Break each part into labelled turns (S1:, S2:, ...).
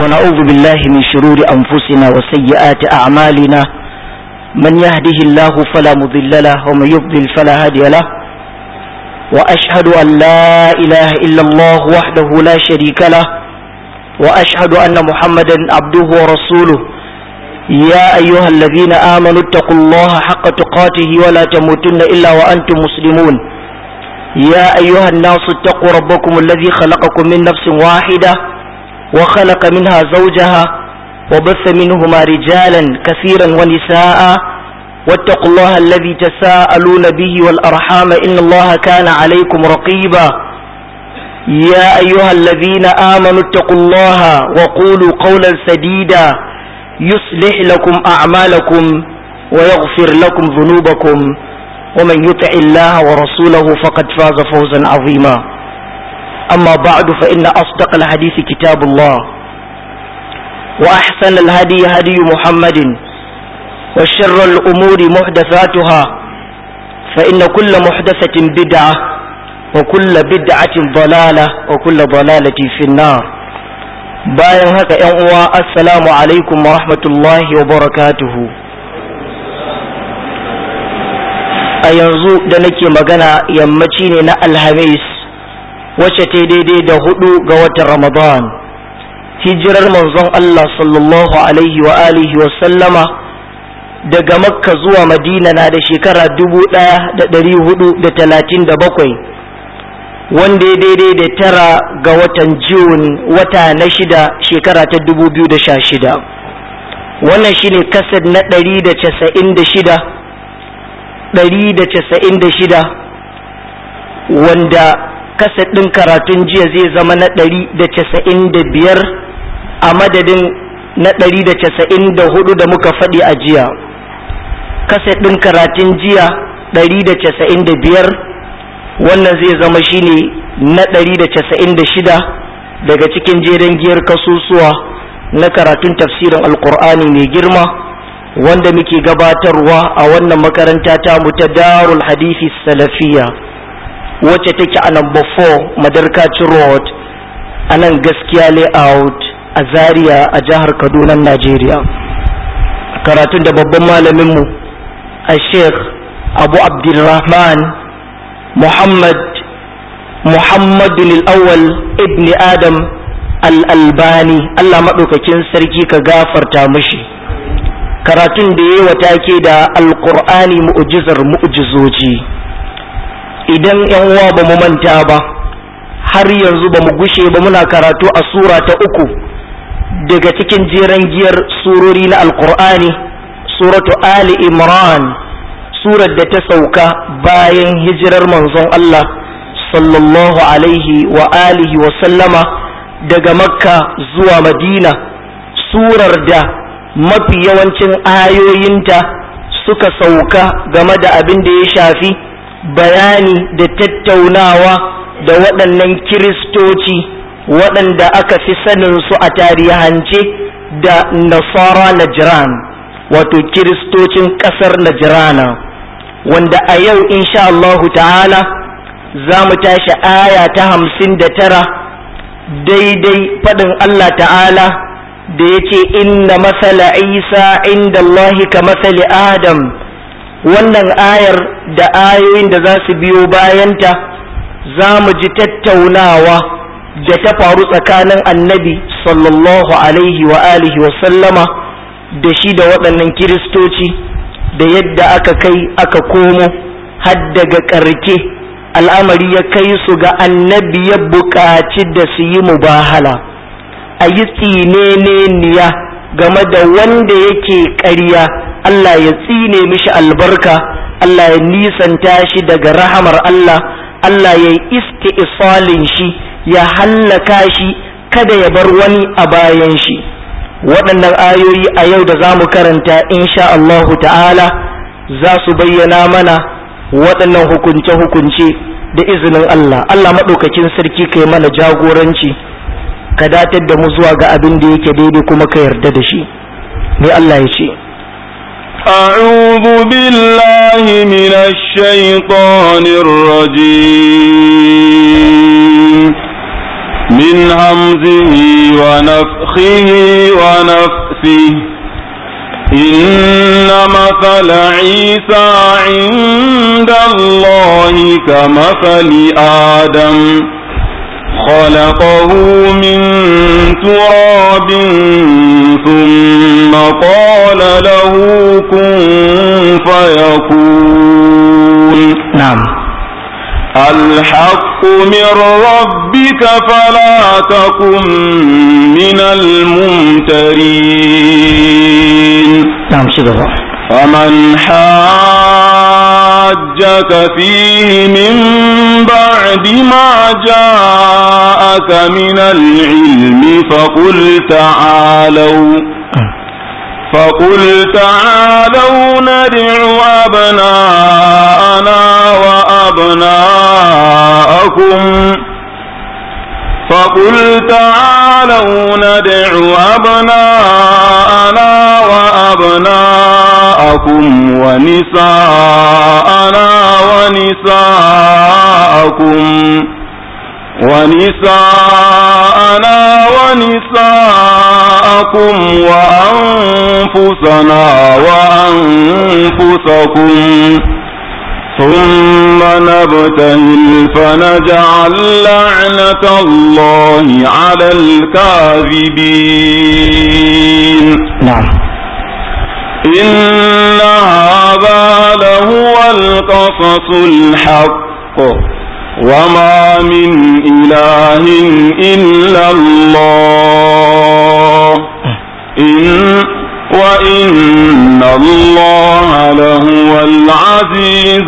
S1: ونعوذ بالله من شرور أنفسنا وسيئات أعمالنا من يهده الله فلا مضل له ومن يضلل فلا هادي له وأشهد أن لا إله إلا الله وحده لا شريك له وأشهد أن محمدا عبده ورسوله يا أيها الذين آمنوا اتقوا الله حق تقاته ولا تموتن إلا وأنتم مسلمون يا أيها الناس اتقوا ربكم الذي خلقكم من نفس واحدة وخلق منها زوجها وبث منهما رجالا كثيرا ونساء واتقوا الله الذي تساءلون به والأرحام إن الله كان عليكم رقيبا يا أيها الذين آمنوا اتقوا الله وقولوا قولا سديدا يصلح لكم أعمالكم ويغفر لكم ذنوبكم ومن يطع الله ورسوله فقد فاز فوزا عظيما أما بعد فإن أصدق الحديث كتاب الله وأحسن الهدي هدي محمد وشر الأمور محدثاتها فإن كل محدثة بدعة وكل بدعة ضلالة وكل ضلالة في النار bayan haka ‘yan uwa assalamu alaikum wa rahmatullahi wa barakatuhu a yanzu da nake magana yammaci ne na alhamis wacce ta daidai da hudu ga watan ramadan hijirar manzon Allah sallallahu alaihi wa alihi wa sallama daga makka zuwa madina na da shekara dubu ɗaya da ɗari hudu da talatin da bakwai wanda ya daidai da tara ga watan Jun wata na shida shekara ta dubu biyu da sha shida wannan shine kasad na ɗari da casa'in da shida ɗari da casa'in da shida wanda kasad ɗin karatun jiya zai zama na ɗari da casa'in da biyar a madadin na ɗari da casa'in da hudu da muka faɗi a jiya kasad ɗin karatun jiya ɗari da casa'in da biyar wannan zai zama shine na ɗari da casa'in da shida daga cikin jeren giyar kasusuwa na karatun tafsirin alkur'ani mai girma wanda muke gabatarwa a wannan makaranta ta mu ta darul hadithi salafiya wacce take a number 4 madarkacin road a nan gaskiya layout a zaria a jihar kaduna najeriya karatun da babban malaminmu a sheikh abu abdulrahman محمد محمد الأول ابن آدم الألباني الله مدوكاكين سركي كغافر تامشي karatun da ya wata ke da alkur'ani mu'ujizar mu'ujizoji idan yan uwa ba mu manta ba har yanzu ba mu gushe ba muna karatu a sura ta uku daga cikin jeren giyar surori na alkur'ani suratu ali imran surar da ta sauka bayan hijirar manzon Allah sallallahu alaihi wa alihi wa sallama daga makka zuwa madina surar da mafi yawancin ayoyinta suka sauka game da abin da ya shafi bayani da tattaunawa da waɗannan kiristoci waɗanda aka fi saninsu a tarihance da nasara najran wato kiristocin ƙasar najrana wanda a yau insha Allahu ta'ala za mu tashi aya ta hamsin da tara daidai faɗin Allah ta'ala da ya ce inna masala isa inda Allahi ka masali adam wannan ayar da ayoyin da za su biyo bayanta za mu ji tattaunawa da ta faru tsakanin annabi sallallahu alaihi wa alihi wa sallama da shi da waɗannan kiristoci da yadda aka kai aka komo har daga ƙarke al'amari ya kai su ga annabi ya buƙaci da su yi mubahala a yi tsineniya game da wanda yake ƙarya Allah ya tsine mishi albarka Allah ya nisanta shi daga rahamar Allah Allah ya yi isti'salin shi ya hallaka shi kada ya bar wani a bayan shi waɗannan ayoyi a yau da za mu karanta insha Allahu ta'ala za su bayyana mana waɗannan hukunce-hukunce da izinin Allah Allah maɗaukakin sarki kai mana jagoranci ka datar da mu zuwa ga abin da yake daidai kuma ka yarda da shi me Allah ya ce
S2: أعوذ بالله من الشيطان الرجيم من همزه ونفخه ونفسه إن مثل عيسى عند الله كمثل آدم خلقه من تراب ثم قال له كن فيكون
S1: نعم
S2: الحق من ربك فلا تكن من الممترين
S1: نعم شكرا
S2: فمن حاجك فيه من بعد ما جاءك من العلم فقل تعالوا فقل تعالوا ندع أبناءنا وأبناءكم فقل تعالوا ندع أبناءنا وأبناءكم ونساءنا ونساءكم ونساءنا ونساءكم وأنفسنا وأنفسكم ثم نبتهل فنجعل لعنة الله على الكاذبين
S1: نعم
S2: إن هذا لهو القصص الحق وما من إله إلا الله إن وإن الله لهو العزيز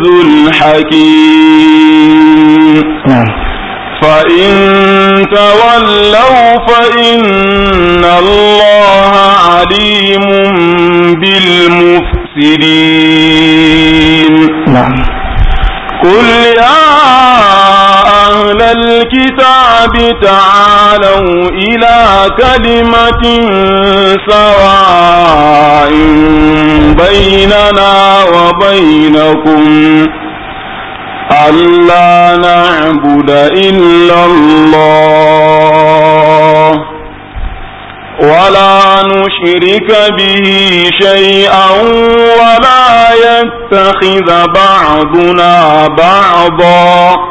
S2: الحكيم
S1: نعم
S2: فإن تولوا فإن الله عليم بالمفسدين
S1: نعم
S2: قل يا أهل الكتاب تعالوا إلى كلمة سواء بيننا وبينكم ألا نعبد إلا الله ولا نشرك به شيئا ولا يتخذ بعضنا بعضا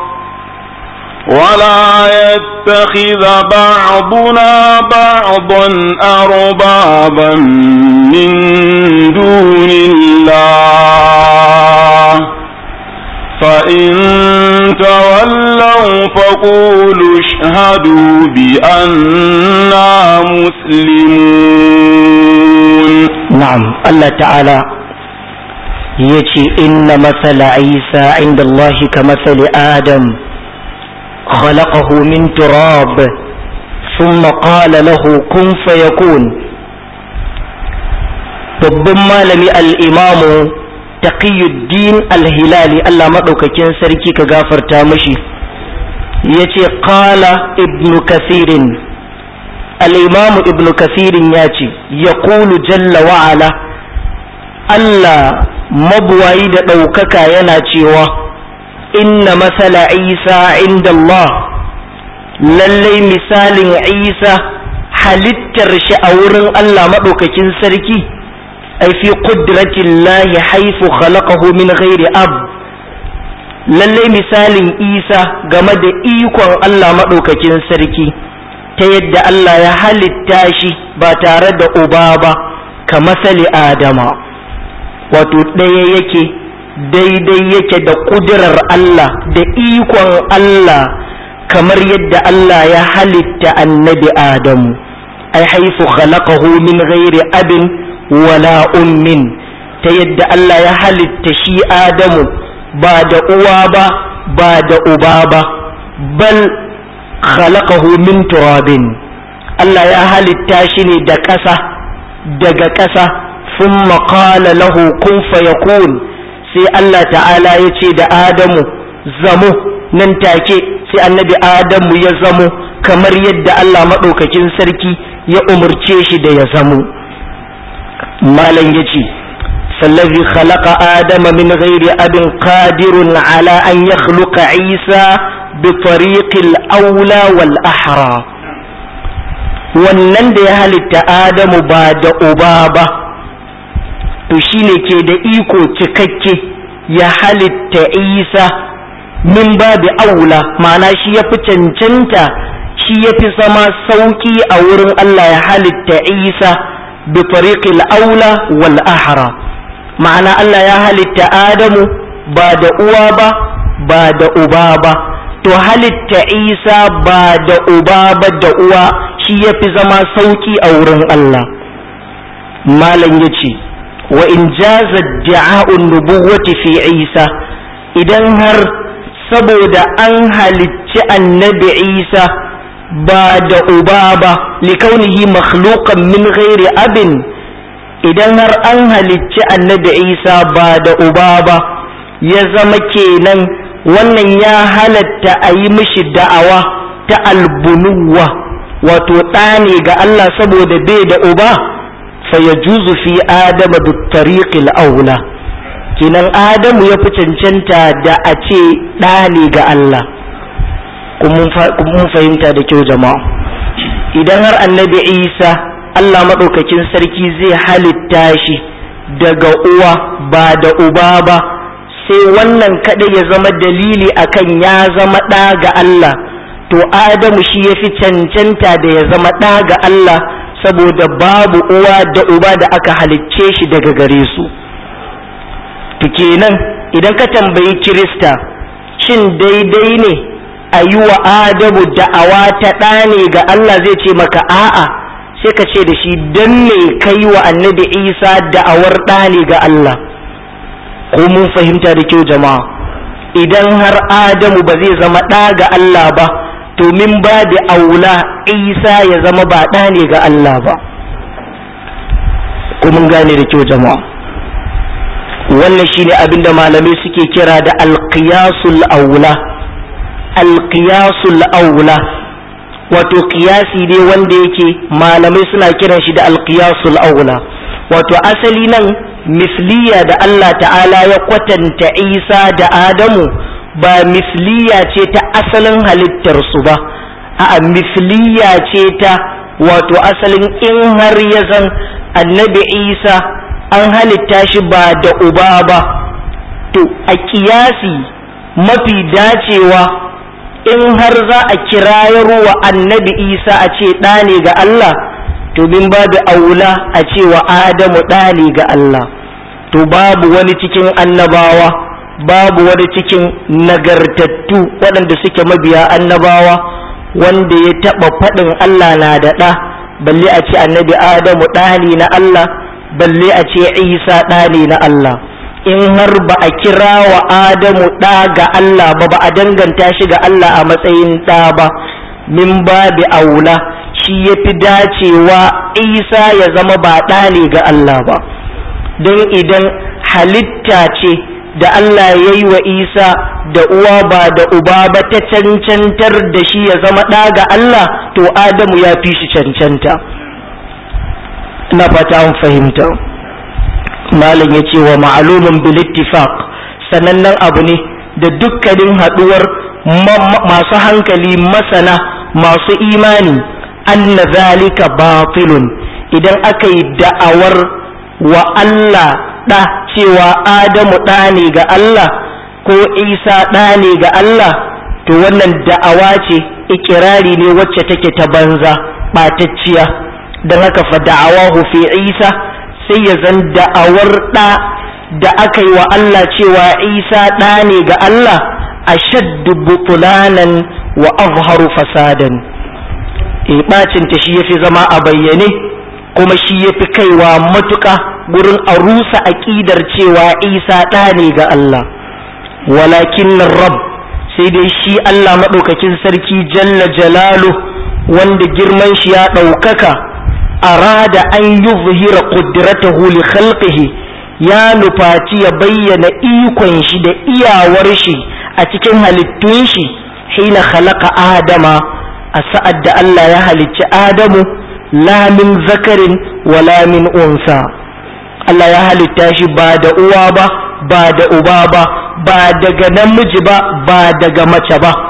S2: ولا يتخذ بعضنا بعضا أربابا من دون الله فإن تولوا فقولوا اشهدوا بأننا مسلمون
S1: نعم الله تعالى يجي إن مثل عيسى عند الله كمثل آدم خلقه من تراب ثم قال له كن فيكون babban malami al'imamu taqiyuddin al-hilali Allah maɗaukakin sarki ka gafarta mashi ya ce ƙala ibnu kasirin al'imamu ibnu kasirin ya ce ya ƙulu jalla wa'ala Allah mabuwayi da ɗaukaka yana cewa inna masala isa inda Allah lallai misalin isa halittar shi a wurin Allah maɗaukakin sarki ai fi qudratillahi haifu khalaqahu min ghairi ab lallai misalin isa game da ikon Allah maɗaukakin sarki ta yadda Allah ya halitta shi ba tare da uba ba ka masali adama wato ɗaya yake daidai yake da ƙudurar Allah da ikon Allah kamar yadda Allah ya halitta annabi Adamu ai haifu khalaqahu min ghairi abin wala ummin ta yadda Allah ya halitta shi Adamu ba da uwa ba ba da uba ba bal khalaqahu min turabin Allah ya halitta shi ne da ƙasa daga ƙasa ثم قال له كن فيكون sai Allah ta'ala ya ce da Adamu zamo nan take sai annabi Adamu ya zamo kamar yadda Allah maɗaukakin sarki ya umarce shi da ya zamo malam ya ce sallazi khalaqa adama min ghairi abin qadirun ala an yakhluqa isa bi tariqil aula wal ahra wannan da ya halitta adamu ba da uba ba to shine ke da iko cikakke ya halitta isa min babi aula ma'ana shi ya fi cancanta shi ya fi zama sauki a wurin Allah ya halitta isa bi tariqil aula wal ahra ma'ana Allah ya halitta adamu ba da uwa ba ba da uba ba to halitta isa ba da uba ba da uwa shi ya fi zama sauki a wurin Allah malam ya ce wa in jaza da'a'un nubuwati fi isa idan har saboda an halicci annabi isa ba da uba ba likaunihi makhluqan min ghairi abin idan har an halicci annabi isa ba da uba ba ya zama kenan wannan ya halatta a yi mishi da'awa ta albunuwa wato ɗa ne ga Allah saboda bai da uba fa ya juzu fi adama da tariqil aula kenan adamu ya fi cancanta da a ce ɗa ne ga Allah mun fahimta da kyau jama'a idan har annabi isa Allah maɗaukakin sarki zai halitta shi daga uwa ba da uba ba sai wannan kaɗai ya zama dalili akan ya zama ɗa ga Allah to Adamu shi ya fi cancanta da ya zama ɗa ga Allah saboda babu uwa da uba da aka halicce shi daga gare su to kenan idan ka tambayi Kirista shin daidai ne a yi wa Adamu da'awa ta ɗa ne ga Allah zai ce maka a'a sai ka ce da shi don me kai wa annabi Isa da'awar ɗa ne ga Allah ko mun fahimta da kyau jama'a idan har adamu ba zai zama ɗa ga Allah ba to min ba da aula isa ya zama ba ɗa ne ga Allah ba ko mun gane da kyau jama'a wannan shine abinda malamai suke kira da alqiyasul aula alqiyasul aula wato qiyasi ne wanda yake malamai suna kiran shi da alqiyasul aula wato asali nan misliya da Allah ta'ala ya kwatanta Isa da Adamu ba misliya ce ta asalin halittarsu ba a misliya ce ta wato asalin in har ya zan annabi Isa an halitta shi ba da uba ba to a kiyasi mafi dacewa in har za a kirayarwa annabi Isa a ce ɗa ne ga Allah to min babu aula a cewa adamu ɗali ga Allah to babu wani cikin annabawa babu wani cikin nagartattu waɗanda suke mabiya annabawa wanda ya taɓa faɗin Allah na da ɗa balle a ce annabi adamu ɗali na Allah balle a ce isa ɗali na Allah in har ba a kira wa adamu ɗa ga Allah ba ba a danganta shi ga Allah a matsayin ɗa ba min babi aula shi ya fi dacewa isa ya zama ba ɗa ne ga Allah ba don idan halitta ce da Allah ya yi wa isa da uwa ba da uba ba ta cancantar da shi ya zama ɗa ga Allah to adamu ya fi shi cancanta ina fata an fahimta malam ya ce wa ma'alumin bil ittifaq sanannen abu ne da dukkanin haɗuwar masu hankali masana masu imani anna zalika batilun idan aka yi da'awar wa Allah ɗa cewa Adamu ɗa ne ga Allah ko Isa ɗa ne ga Allah to wannan da'awa ce ikirari ne wacce take ta banza ɓatacciya don haka fa da'awahu fi Isa sai ya zan da'awar ɗa da aka yi wa Allah cewa Isa ɗa ne ga Allah ashaddu butulanan wa azharu fasadan e bacin ta shi yafi zama a bayyane kuma shi yafi kaiwa matuƙa gurin a rusa aƙidar cewa Isa ɗa ne ga Allah walakin rab sai dai shi Allah maɗaukakin sarki jalla jalalu wanda girman shi ya ɗaukaka arada an yuzhira qudratahu li khalqihi ya nufaci ya bayyana ikon shi da iyawar shi a cikin halittun shi hina khalaqa adama a sa'ad da Allah ya halicci adamu la min zakarin wala min unsa Allah ya halitta shi ba da uwa ba ba da uba ba ba daga namiji ba ba daga mace ba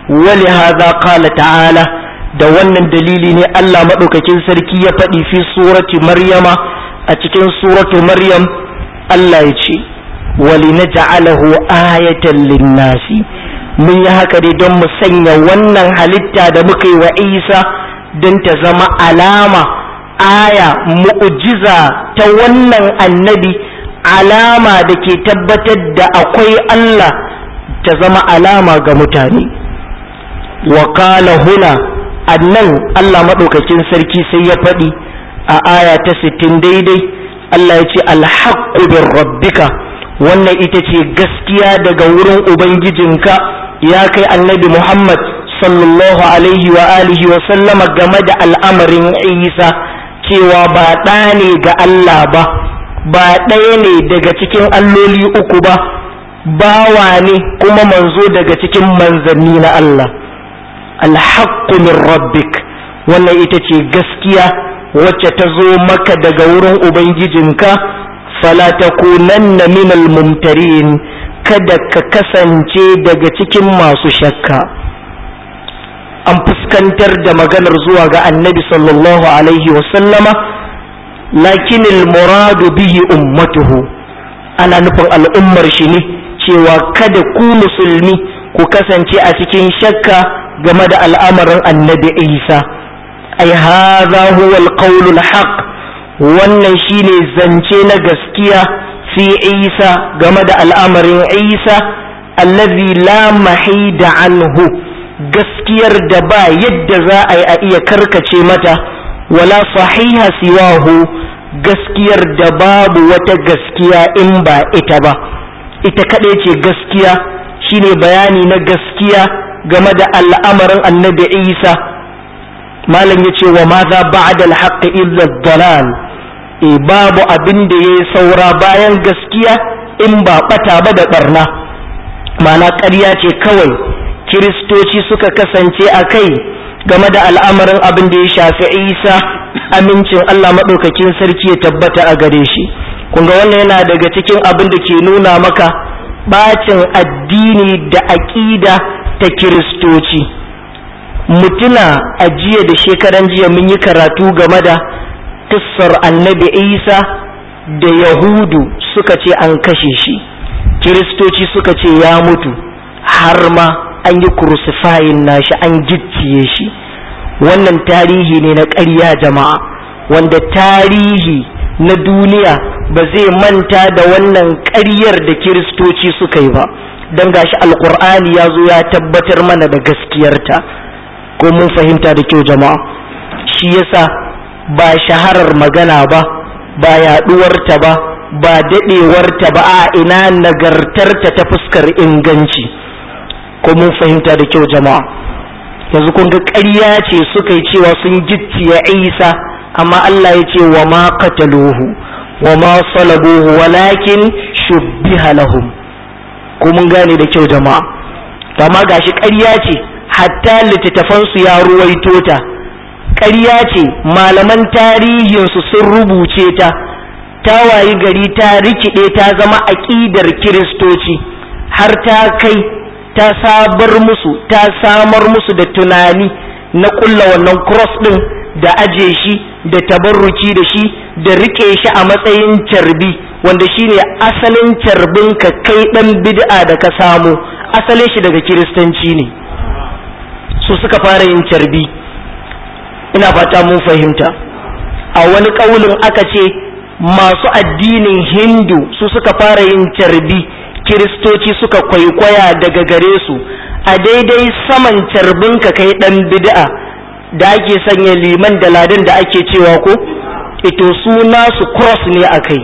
S1: wali hadha qala ta'ala da wannan dalili ne Allah madaukakin sarki ya faɗi fi surati maryama a cikin suratu maryam Allah ya ce wali naj'alahu ayatan linnasi mun yi haka dai don mu sanya wannan halitta da muka yi wa Isa don ta zama alama aya mu'jiza ta wannan annabi alama da ke tabbatar da akwai Allah ta zama alama ga mutane wa qala huna annan Allah maɗaukakin sarki sai ya faɗi a aya ta sittin daidai Allah ya ce alhaqqu bir rabbika wannan ita ce gaskiya daga wurin ubangijinka ya kai annabi Muhammad sallallahu alaihi wa alihi wa sallama game da al'amarin Isa cewa ba ɗa ne ga Allah ba ba ɗaya ne daga cikin alloli uku ba bawa ne kuma manzo daga cikin manzanni na Allah alhaqqu min rabbik wannan ita ce gaskiya wacce ta zo maka daga wurin ubangijinka fala takunanna minal mumtarin kada ka kasance daga cikin masu shakka an fuskantar da maganar zuwa ga annabi sallallahu alaihi wasallama lakinil muradu bihi ummatuhu ana nufin al'ummar shi ne cewa kada ku musulmi ku kasance a cikin shakka game da al'amarin annabi isa ai haza huwa alqawlul haqq wannan shine zance na gaskiya fi isa game da al'amarin isa allazi la mahida anhu gaskiyar da ba yadda za a yi a iya karkace mata wala sahiha siwahu gaskiyar da babu wata gaskiya in ba ita ba ita kaɗai ce gaskiya shine bayani na gaskiya game da al'amarin annabi isa malam ya ce wa ma za ba'da al illa dalal e babu abin da ya saura bayan gaskiya in ba ɓata ba da ɓarna mana ƙarya ce kawai kiristoci suka kasance a kai game da al'amarin abin da ya shafi isa amincin allah maɗaukakin sarki ya tabbata a gare shi kunga wannan yana daga cikin abin da ke nuna maka bacin addini da aƙida ta kiristoci mutuna a jiya da shekaran jiya mun yi karatu game da kissar annabi isa da yahudu suka ce an kashe shi kiristoci suka ce ya mutu har ma an yi crucifying nashi an gicciye shi wannan tarihi ne na ƙarya jama'a wanda tarihi na duniya ba zai manta da wannan ƙaryar da kiristoci suka yi ba don gashi alkur'ani ya zo ya tabbatar mana da gaskiyarta ko mun fahimta da kyau jama'a shi yasa ba shaharar magana ba ba yaɗuwarta ba ba daɗewarta ba a ina nagartarta ta fuskar inganci ko mun fahimta da kyau jama'a yanzu kun ga ƙarya ce suka yi cewa sun gicciye isa amma Allah ya ce wa ma qataluhu wa ma salabuhu walakin shubbiha lahum ko mun gane da kyau jama'a amma gashi ƙarya ce hatta littattafansu ya ruwaito ta ƙarya ce malaman tarihinsu sun rubuce ta ta wayi gari ta rikide ta zama aƙidar kiristoci har ta kai ta sabar musu ta samar musu da tunani na ƙulla wannan cross ɗin da aje shi da tabarruki da shi da rike shi a matsayin carbi wanda shine asalin carbin ka kai ɗan bid'a da ka samu asalin shi daga kiristanci ne su suka fara yin carbi ina fata mun fahimta a wani ƙaulin aka ce masu addinin hindu su suka fara yin carbi kiristoci suka kwaikwaya daga gare su a daidai saman carbin ka kai ɗan bid'a da ake sanya liman da ladan da ake cewa ko ito su nasu cross ne a kai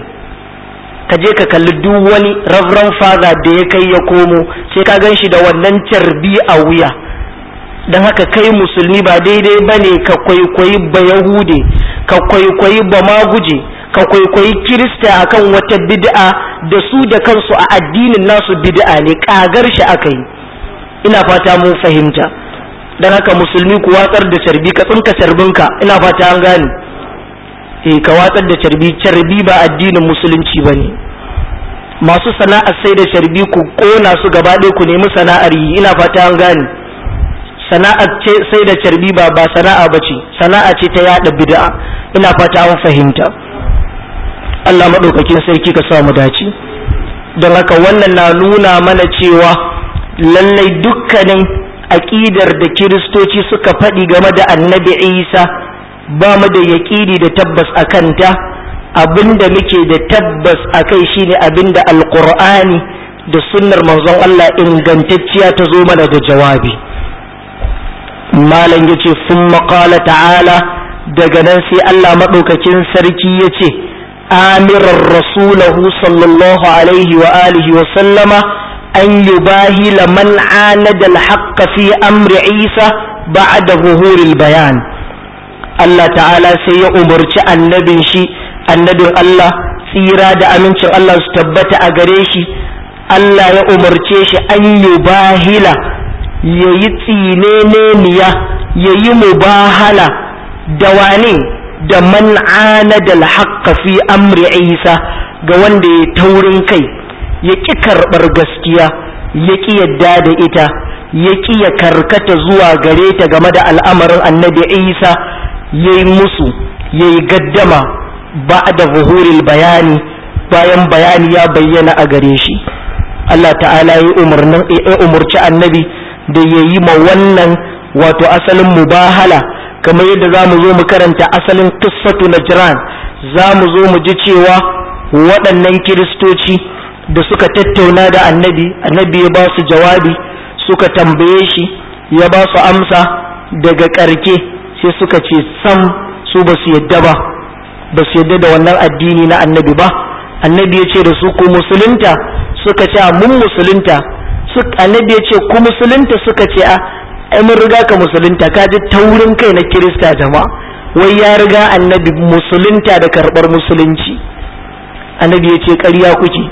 S1: ka je ka kalli duk wani reverend father da ya kai ya komo sai ka gan shi da wannan carbi a wuya don haka kai musulmi ba daidai ba ne ka kwaikwayi ba yahude ka kwaikwayi ba maguje ka kwaikwayi kirista akan wata bid'a da su da kansu a addinin nasu bid'a ne kagar shi aka yi ina fata mun fahimta don haka musulmi ku watsar da carbi ka tsinka carbinka ina fata an gane eh ka watsar da carbi carbi ba addinin musulunci ba ne masu sana'ar sai da carbi ku kona su gaba ɗaya ku nemi sana'ar yi ina fata an gane sana'a ce sai da carbi ba ba sana'a ba ce sana'a ce ta yada bid'a ina fata an fahimta Allah maɗaukakin sarki ka sa mu dace don haka wannan na nuna mana cewa lallai dukkanin aƙidar da kiristoci suka faɗi game da annabi isa ba mu da yaƙini da tabbas a kanta abinda muke da tabbas a kai shine abinda alƙur'ani da sunnar manzon Allah ingantacciya ta zo mana da jawabi malam yace sun maƙala ta'ala daga nan sai Allah maɗaukakin sarki ya ce amiran rasulahu sallallahu alaihi wa alihi wa sallama an yubahila man anada al fi amri isa ba'da zuhuril bayan Allah ta'ala sai ya umarci annabin shi annabin Allah tsira da amincin Allah su tabbata a gare shi Allah ya umarce shi an yi bahila ya yi tsineneniya ya yi mubahala da wane da man anada al fi amri isa ga wanda ya taurin kai ya ƙi karɓar gaskiya ya ƙi yadda da ita ya ƙi ya karkata zuwa gare ta game da al'amarin annabi isa ya yi musu ya yi gaddama ba da zuhuril bayani bayan bayani ya bayyana a gare shi Allah ta'ala ya umarci annabi da ya yi ma wannan wato asalin mubahala kamar yadda za mu zo mu karanta asalin kissatu najran za mu zo mu ji cewa waɗannan kiristoci da suka tattauna da annabi annabi ya ba su jawabi suka tambaye shi ya ba su amsa daga ƙarke sai suka ce sam su ba su yadda ba ba su yadda da wannan addini na annabi ba annabi ya ce da su ku musulunta suka ce mun musulunta annabi ya ce ku musulunta suka ce a ai mun riga ka musulunta ka ji taurin kai na kirista jama'a wai ya riga annabi musulunta da karɓar musulunci annabi ya ce ƙarya kuke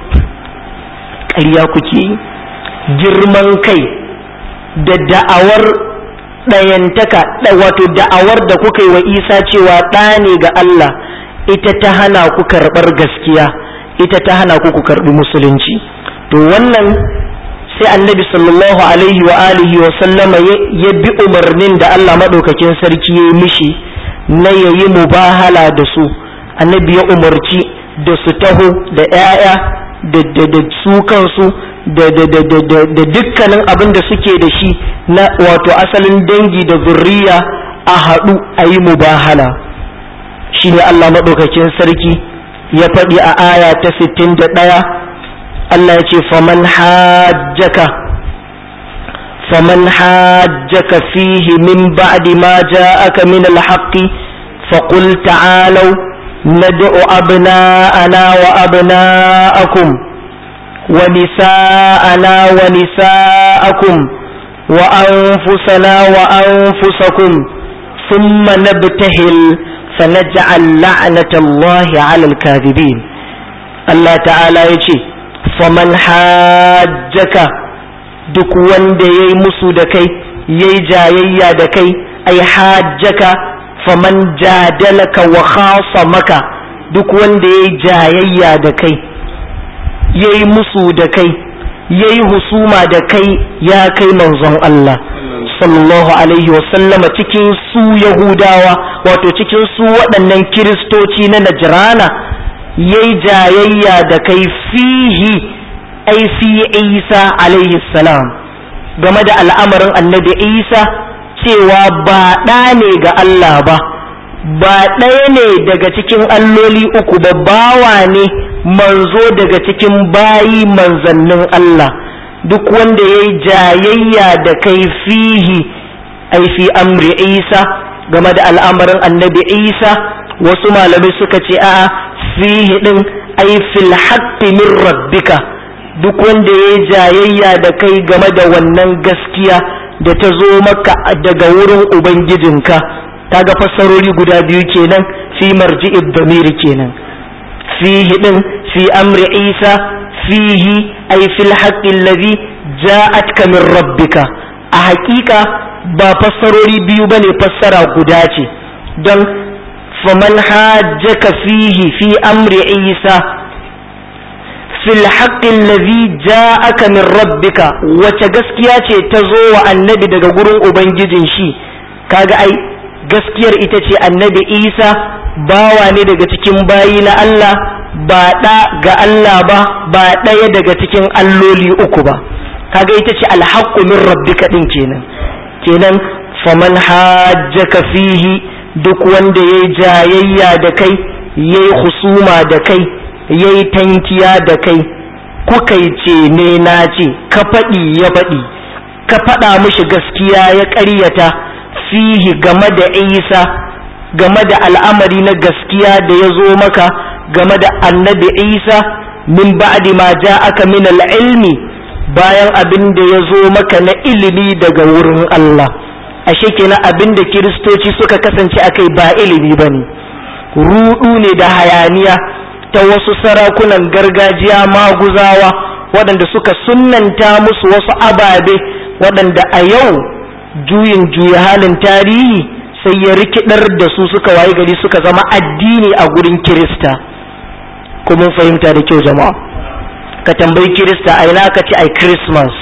S1: ƙarya kuke girman kai da da'awar ɗayantaka wato da'awar da kuka yi wa isa cewa ɗa ne ga Allah ita ta hana ku karɓar gaskiya ita ta hana ku ku karɓi musulunci to wannan sai annabi sallallahu alaihi wa alihi wa sallama ya bi umarnin da Allah maɗaukakin sarki ya yi mishi na yayi mubahala da su annabi ya umarci da su taho da 'ya'ya da su kansu da dukkanin abin da suke da shi na wato asalin dangi da zurriya a haɗu a yi mubahala shi ne Allah maɗaukakin sarki ya faɗi a aya ta sittin da ɗaya Allah ya ce faman hajjaka faman hajjaka fihi min ba'di ma ja'aka min al-haqqi faqul ta'alu ندعو أبناءنا وأبناءكم ونساءنا ونساءكم وأنفسنا وأنفسكم ثم نبتهل فنجعل لعنة الله على الكاذبين الله تعالى يجي فمن حاجك duk wanda ya yi musu da kai ya yi jayayya da kai ai hajjaka faman jadalaka wa khasa maka duk wanda ya yi jayayya da kai ya yi musu da kai ya yi husuma da kai ya kai manzon Allah sallallahu alaihi wasallama cikin su yahudawa wato cikin su waɗannan kiristoci na najrana ya yi jayayya da kai fihi ai fi isa alaihi salam game da al'amarin annabi isa cewa ba ɗa ne ga Allah ba ba ɗaya ne daga cikin alloli uku ba bawa ne manzo daga cikin bayi manzannin Allah duk wanda ya yi jayayya da kai fihi ai fi amri isa game da al'amarin annabi isa wasu malamai suka ce a fihi ɗin ai fil haqqi min rabbika duk wanda ya yi jayayya da kai game da wannan gaskiya da ta zo maka daga wurin ubangijinka kaga fassarori guda biyu kenan fi marji'id damiri kenan fihi din fi amri isa fihi ay fil haqqi alladhi ja'atka min rabbika a haƙiƙa ba fassarori biyu bane fassara guda ce don faman hajjaka fihi fi amri isa fil haqqin ladhi ja'aka min rabbika wace gaskiya ce ta zo wa annabi daga gurin ubangijin shi kaga ai gaskiyar ita ce annabi isa bawa ne daga cikin bayi na Allah ba ɗa ga Allah ba ba ɗaya daga cikin alloli uku ba kaga ita ce alhaqqu min rabbika din kenan kenan faman hajjaka fihi duk wanda yayi jayayya da kai yayi husuma da kai yayi tankiya da kai kuka yi ce ne na ce ka faɗi ya faɗi ka faɗa mishi gaskiya ya ƙaryata fihi game da isa game da al'amari na gaskiya da ya zo maka game da annabi isa min ba'di ma aka min ilmi bayan abin da ya zo maka na ilimi daga wurin Allah ashe kenan abin da kiristoci suka kasance akai ba ilimi bane rudu ne da hayaniya ta wasu sarakunan gargajiya maguzawa waɗanda suka sunnanta musu wasu ababe waɗanda a yau juyin juya halin tarihi sai ya rikidar da su suka waye gari suka zama addini a gurin kirista kuma fahimta da kyau jama'a ka tambayi kirista a ina ka ce ai christmas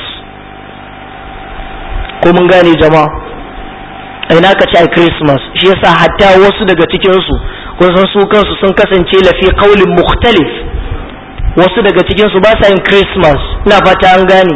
S1: ko mun gane jama'a a ina ka ce ai christmas shi yasa hatta wasu daga cikinsu kun san su kansu sun kasance lafi kaulin mukhtalif wasu daga cikinsu ba sa yin christmas ina fata an gane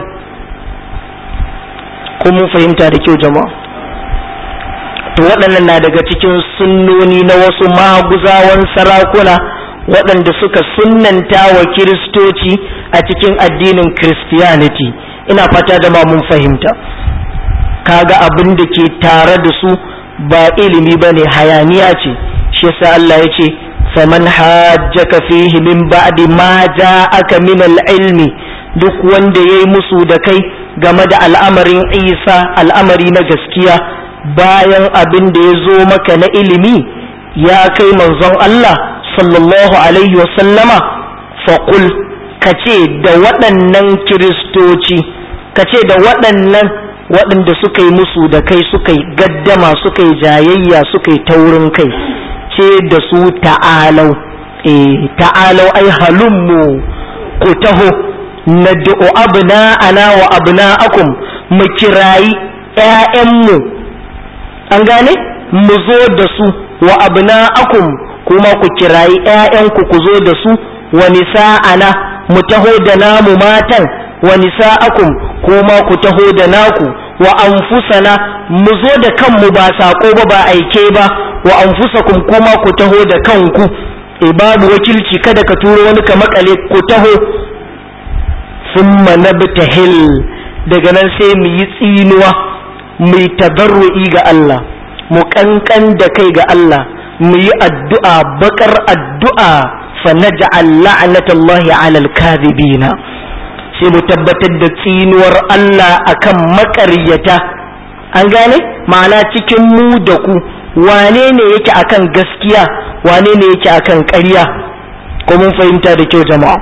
S1: ko mun fahimta da kyau jama'a to waɗannan na daga cikin sunnoni na wasu maguzawan sarakuna waɗanda suka sunnanta wa kiristoci a cikin addinin christianity ina fata da ma mun fahimta kaga abin da ke tare da su ba ilimi ba ne hayaniya ce shi yasa Allah ya ce faman hajjaka fihi min ba'di ma ja'aka min al-ilmi duk wanda yayi musu da kai game da al'amarin Isa al'amari na gaskiya bayan abin da ya zo maka na ilimi ya kai manzon Allah sallallahu alaihi wasallama faƙul ka ce da waɗannan kiristoci ka ce da waɗannan waɗanda suka yi musu da kai suka yi gaddama suka yi jayayya suka yi taurin kai ce da su ta'alau eh ta'alau ai halummu ku taho nad'u abna'ana wa abna'akum mu kirayi ƴaƴanmu an gane mu zo da su wa abna'akum kuma ku kirayi ƴaƴanku ku zo da su wa nisa'ana mu taho da namu matan wa nisa'akum kuma ku taho da naku wa anfusana mu zo da kanmu ba sako ba ba aike ba wa anfusakum kuma ku taho da kanku e babu wakilci kada ka turo wani ka makale ku taho summa nabtahil daga nan sai mu yi tsinuwa mu yi tabarru'i ga Allah mu kankan da kai ga Allah mu yi addu'a bakar addu'a fa naj'al la'natallahi 'alal kadhibina sai mu tabbatar da tsinuwar Allah akan makaryata an gane ma'ana cikin mu da ku wane ne yake akan gaskiya wane ne yake akan ƙarya ko mun fahimta da kyau jama'a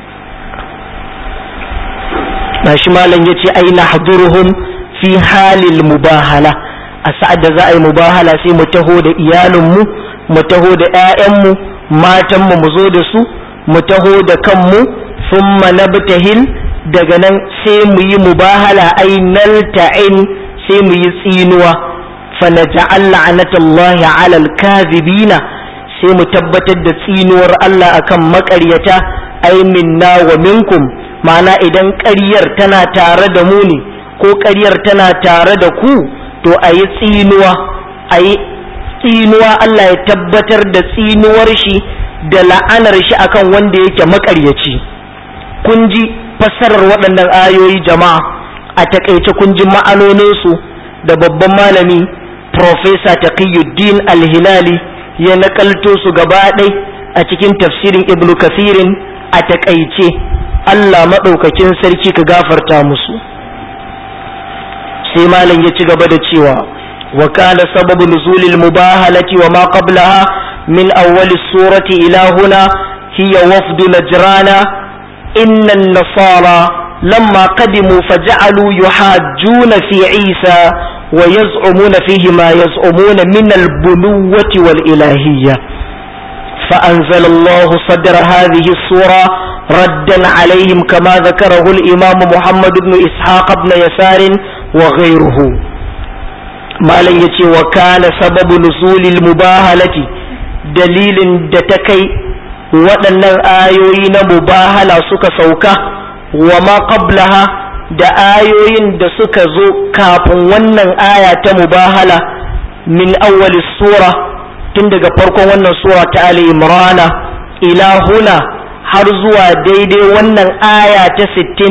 S1: na shi malam ya ce ai nahduruhum fi halil mubahala a sa'ad da za a yi mubahala sai mu taho da iyalinmu mu taho da 'ya'yanmu matanmu mu zo da su mu taho da kanmu thumma nabtahil daga nan sai mu yi mubahala ai nalta'in sai mu yi tsinuwa fa naj'al la'natallahi 'ala al-kadhibina sai mu tabbatar da tsinuwar Allah akan makaryata ai minna wa minkum ma'ana idan ƙaryar tana tare da mu ne ko ƙaryar tana tare da ku to a yi tsinuwa a yi tsinuwa Allah ya tabbatar da tsinuwar shi da la'anar shi akan wanda yake makaryaci kun ji fassarar waɗannan ayoyi jama'a a takaice kun ji ma'anoninsu da babban malami Profesa Taqiyuddin Al-Hilali ya nakalto su gaba ɗai a cikin tafsirin Ibn Kathirin a takaice Allah maɗaukakin sarki ka gafarta musu sai malam ya ci gaba da cewa wa kana sababu nuzulil mubahalati wa ma qablaha min awwal surati ila huna hiya wafdu najrana inna an-nasara lamma qadimu faj'alu yuhajjuna fi Isa wa yaz'umuna fihi ma yaz'umuna min al-bunuwwati wal ilahiyyah فأنزل الله صدر هذه السورة raddan alaihim kama zakarahu al-imam Muhammad ibn Ishaq ibn Yasar wa ghayruhu malam yace wa kana sababu nusulil mubahalati dalilin da ta kai waɗannan ayoyi na mubahala suka sauka wa ma qablaha da ayoyin da suka zo kafin wannan aya ta mubahala min awwal sura tun daga farkon wannan sura ta Ali Imran ila huna har zuwa daidai wannan aya ta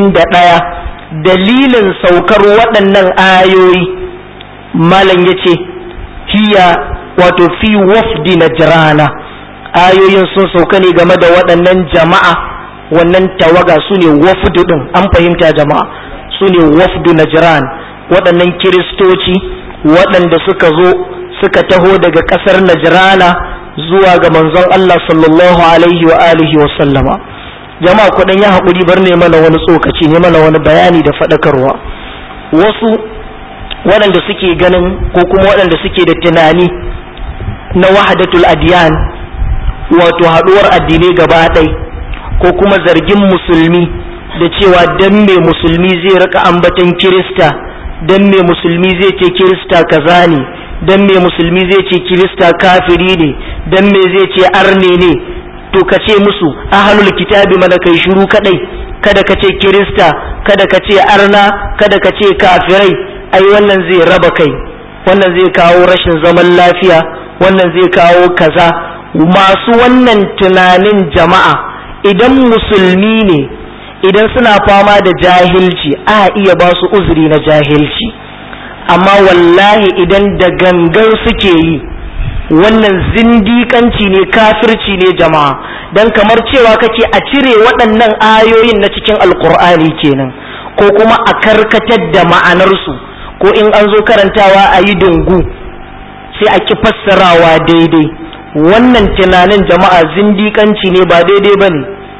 S1: 61 dalilin saukar waɗannan ayoyi malam yace hiya wato fi wafdi najrana ayoyin sun sauka ne game da waɗannan jama'a wannan tawaga su ne wafdu ɗin an fahimta jama'a su ne wafdu najran waɗannan kiristoci waɗanda suka zo suka taho daga ƙasar najrana zuwa ga manzon Allah sallallahu alaihi wa alihi wa sallama jama'a kuɗin ya haƙuri bar ne mana wani tsokaci ne mana wani bayani da faɗakarwa wasu waɗanda suke ganin ko kuma waɗanda suke da tunani na wahadatul adiyan wato haɗuwar addinai gaba ɗai ko kuma zargin musulmi da cewa dan me musulmi zai rika ambaton kirista dan me musulmi zai ce kirista kaza ne dan me musulmi zai ce kirista kafiri ne dan me zai ce arne ne to ka ce musu ahlul kitabi mana kai shiru kadai kada ka ce kirista kada ka ce arna kada ka ce kafirai ai wannan zai raba kai wannan zai kawo rashin zaman lafiya wannan zai kawo kaza masu wannan tunanin jama'a idan musulmi ne idan suna fama da jahilci a iya ba su uzuri na jahilci amma wallahi idan da gangan suke yi wannan zindikanci ne kafirci ne jama'a don kamar cewa kake a cire waɗannan ayoyin na cikin alkur'ani kenan ko kuma a karkatar da ma'anarsu ko in an zo karantawa a yi dungu sai a ki fassarawa daidai wannan tunanin jama'a zindikanci ne ba daidai ba ne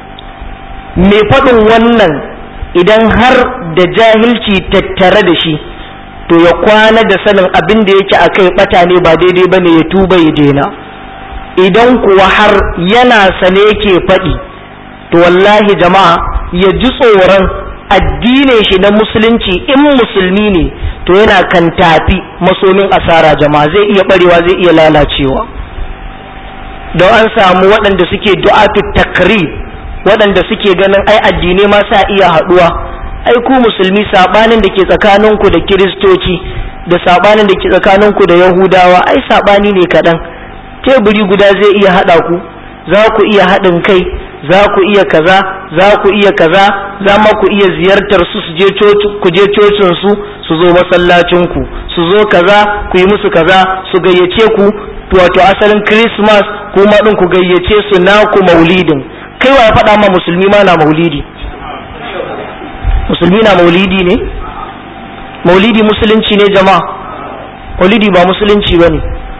S1: mai faɗin wannan idan har da jahilci tattare da shi to ya kwana da sanin abin da yake a kai ɓata ne ba daidai ba ne ya tuba ya daina idan kuwa har yana sane yake faɗi to wallahi jama'a ya ji tsoron addinin shi na musulunci in musulmi ne to yana kan tafi masomin asara jama'a zai iya barewa zai iya lalacewa don an samu waɗanda suke du'atu takrib waɗanda suke ganin ai addinai ma sa iya haɗuwa ai ku musulmi sabanin da ke tsakaninku da kiristoci da sabanin da ke tsakaninku da yahudawa ai sabani ne kaɗan teburi guda zai iya haɗa ku za ku iya haɗin kai za ku iya kaza za ku iya kaza za ma ku iya ziyartar su su je ku je cocin su su zo masallacin ku su zo kaza ku yi musu kaza su gayyace ku wato asalin christmas kuma din ku gayyace su naku maulidin kai wa ya faɗa ma musulmi ma na maulidi musulmi na maulidi ne maulidi musulunci ne jama'a maulidi ba musulunci ba ne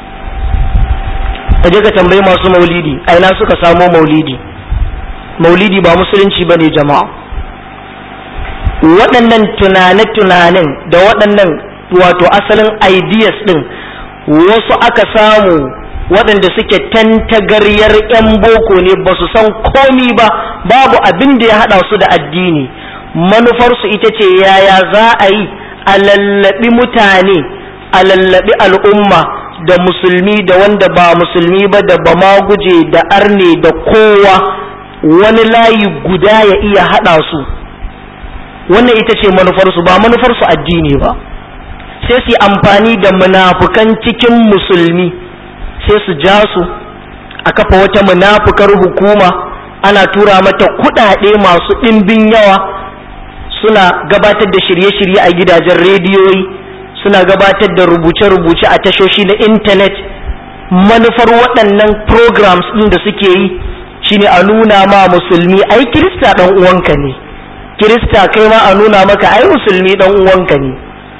S1: je ka tambayi masu maulidi a ina suka samo maulidi maulidi ba musulunci ba ne jama'a waɗannan tunane-tunanen da waɗannan wato asalin ideas ɗin wasu aka samu waɗanda suke tantagaryar 'yan boko ne ba su san komi ba babu abin da ya haɗa su da addini manufarsu ita ce yaya za a yi a lallaɓi mutane a lallaɓi al'umma da musulmi da wanda ba musulmi ba da ba ma guje da arne da kowa wani layi guda ya iya haɗa su wannan ita ce manufarsu ba manufarsu addini ba sai su amfani da munafukan cikin musulmi sai su ja su a kafa wata munafukar hukuma ana tura mata kuɗaɗe masu ɗimbin yawa suna gabatar da shirye-shirye a gidajen rediyoyi suna gabatar da rubuce-rubuce a tashoshi na intanet manufar waɗannan programs ɗin da suke yi shine a nuna ma musulmi ai kirista ɗan uwanka ne kirista kai ma a nuna maka ai musulmi ɗan uwanka ne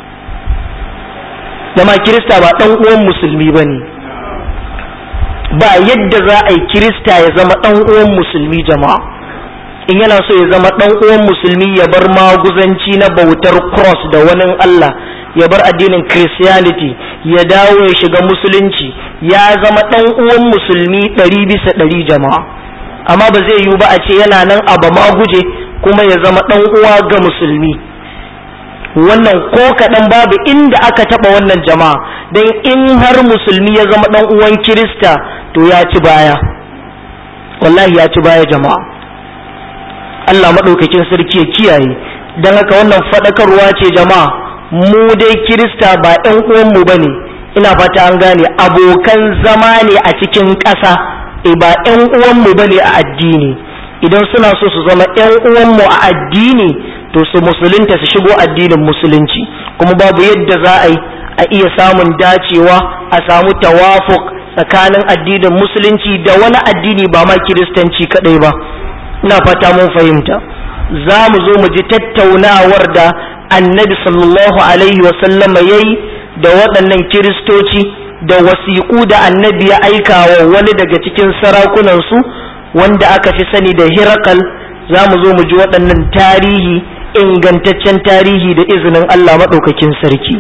S1: dama kirista ba ɗan uwan musulmi ba ne ba yadda za a yi kirista ya zama ɗan uwan musulmi jama'a in yana so ya zama ɗan uwan musulmi ya bar maguzanci na bautar cross da wani Allah ya bar addinin christianity ya dawo ya shiga musulunci ya zama ɗan uwan musulmi ɗari bisa ɗari jama'a amma ba zai yiwu ba a ce yana nan a ba ma guje kuma ya zama ɗan uwa ga musulmi wannan ko kaɗan babu inda aka taɓa wannan jama'a don in har musulmi ya zama ɗan uwan kirista to ya ci baya wallahi ya ci baya jama'a Allah maɗaukakin sarki ya kiyaye don haka wannan faɗakarwa ce jama'a mu dai kirista ba ɗan uwanmu ba ne ina fata an gane abokan zama ne a cikin ƙasa e ba ƴan uwanmu ba ne a addini idan suna so su zama ƴan uwanmu a addini to su musulunta su shigo addinin musulunci kuma babu yadda za a yi a iya samun dacewa a samu tawafuk tsakanin addinin musulunci da wani addini ba ma kiristanci kadai ba ina fata mun fahimta za mu zo mu ji tattaunawar da annabi sallallahu alaihi wasallama ya yi da waɗannan kiristoci da wasiƙu da annabi ya aika wa wani daga cikin sarakunansu wanda aka fi sani da hirakal za mu zo mu ji waɗannan tarihi ingantaccen tarihi da izinin Allah maɗaukakin sarki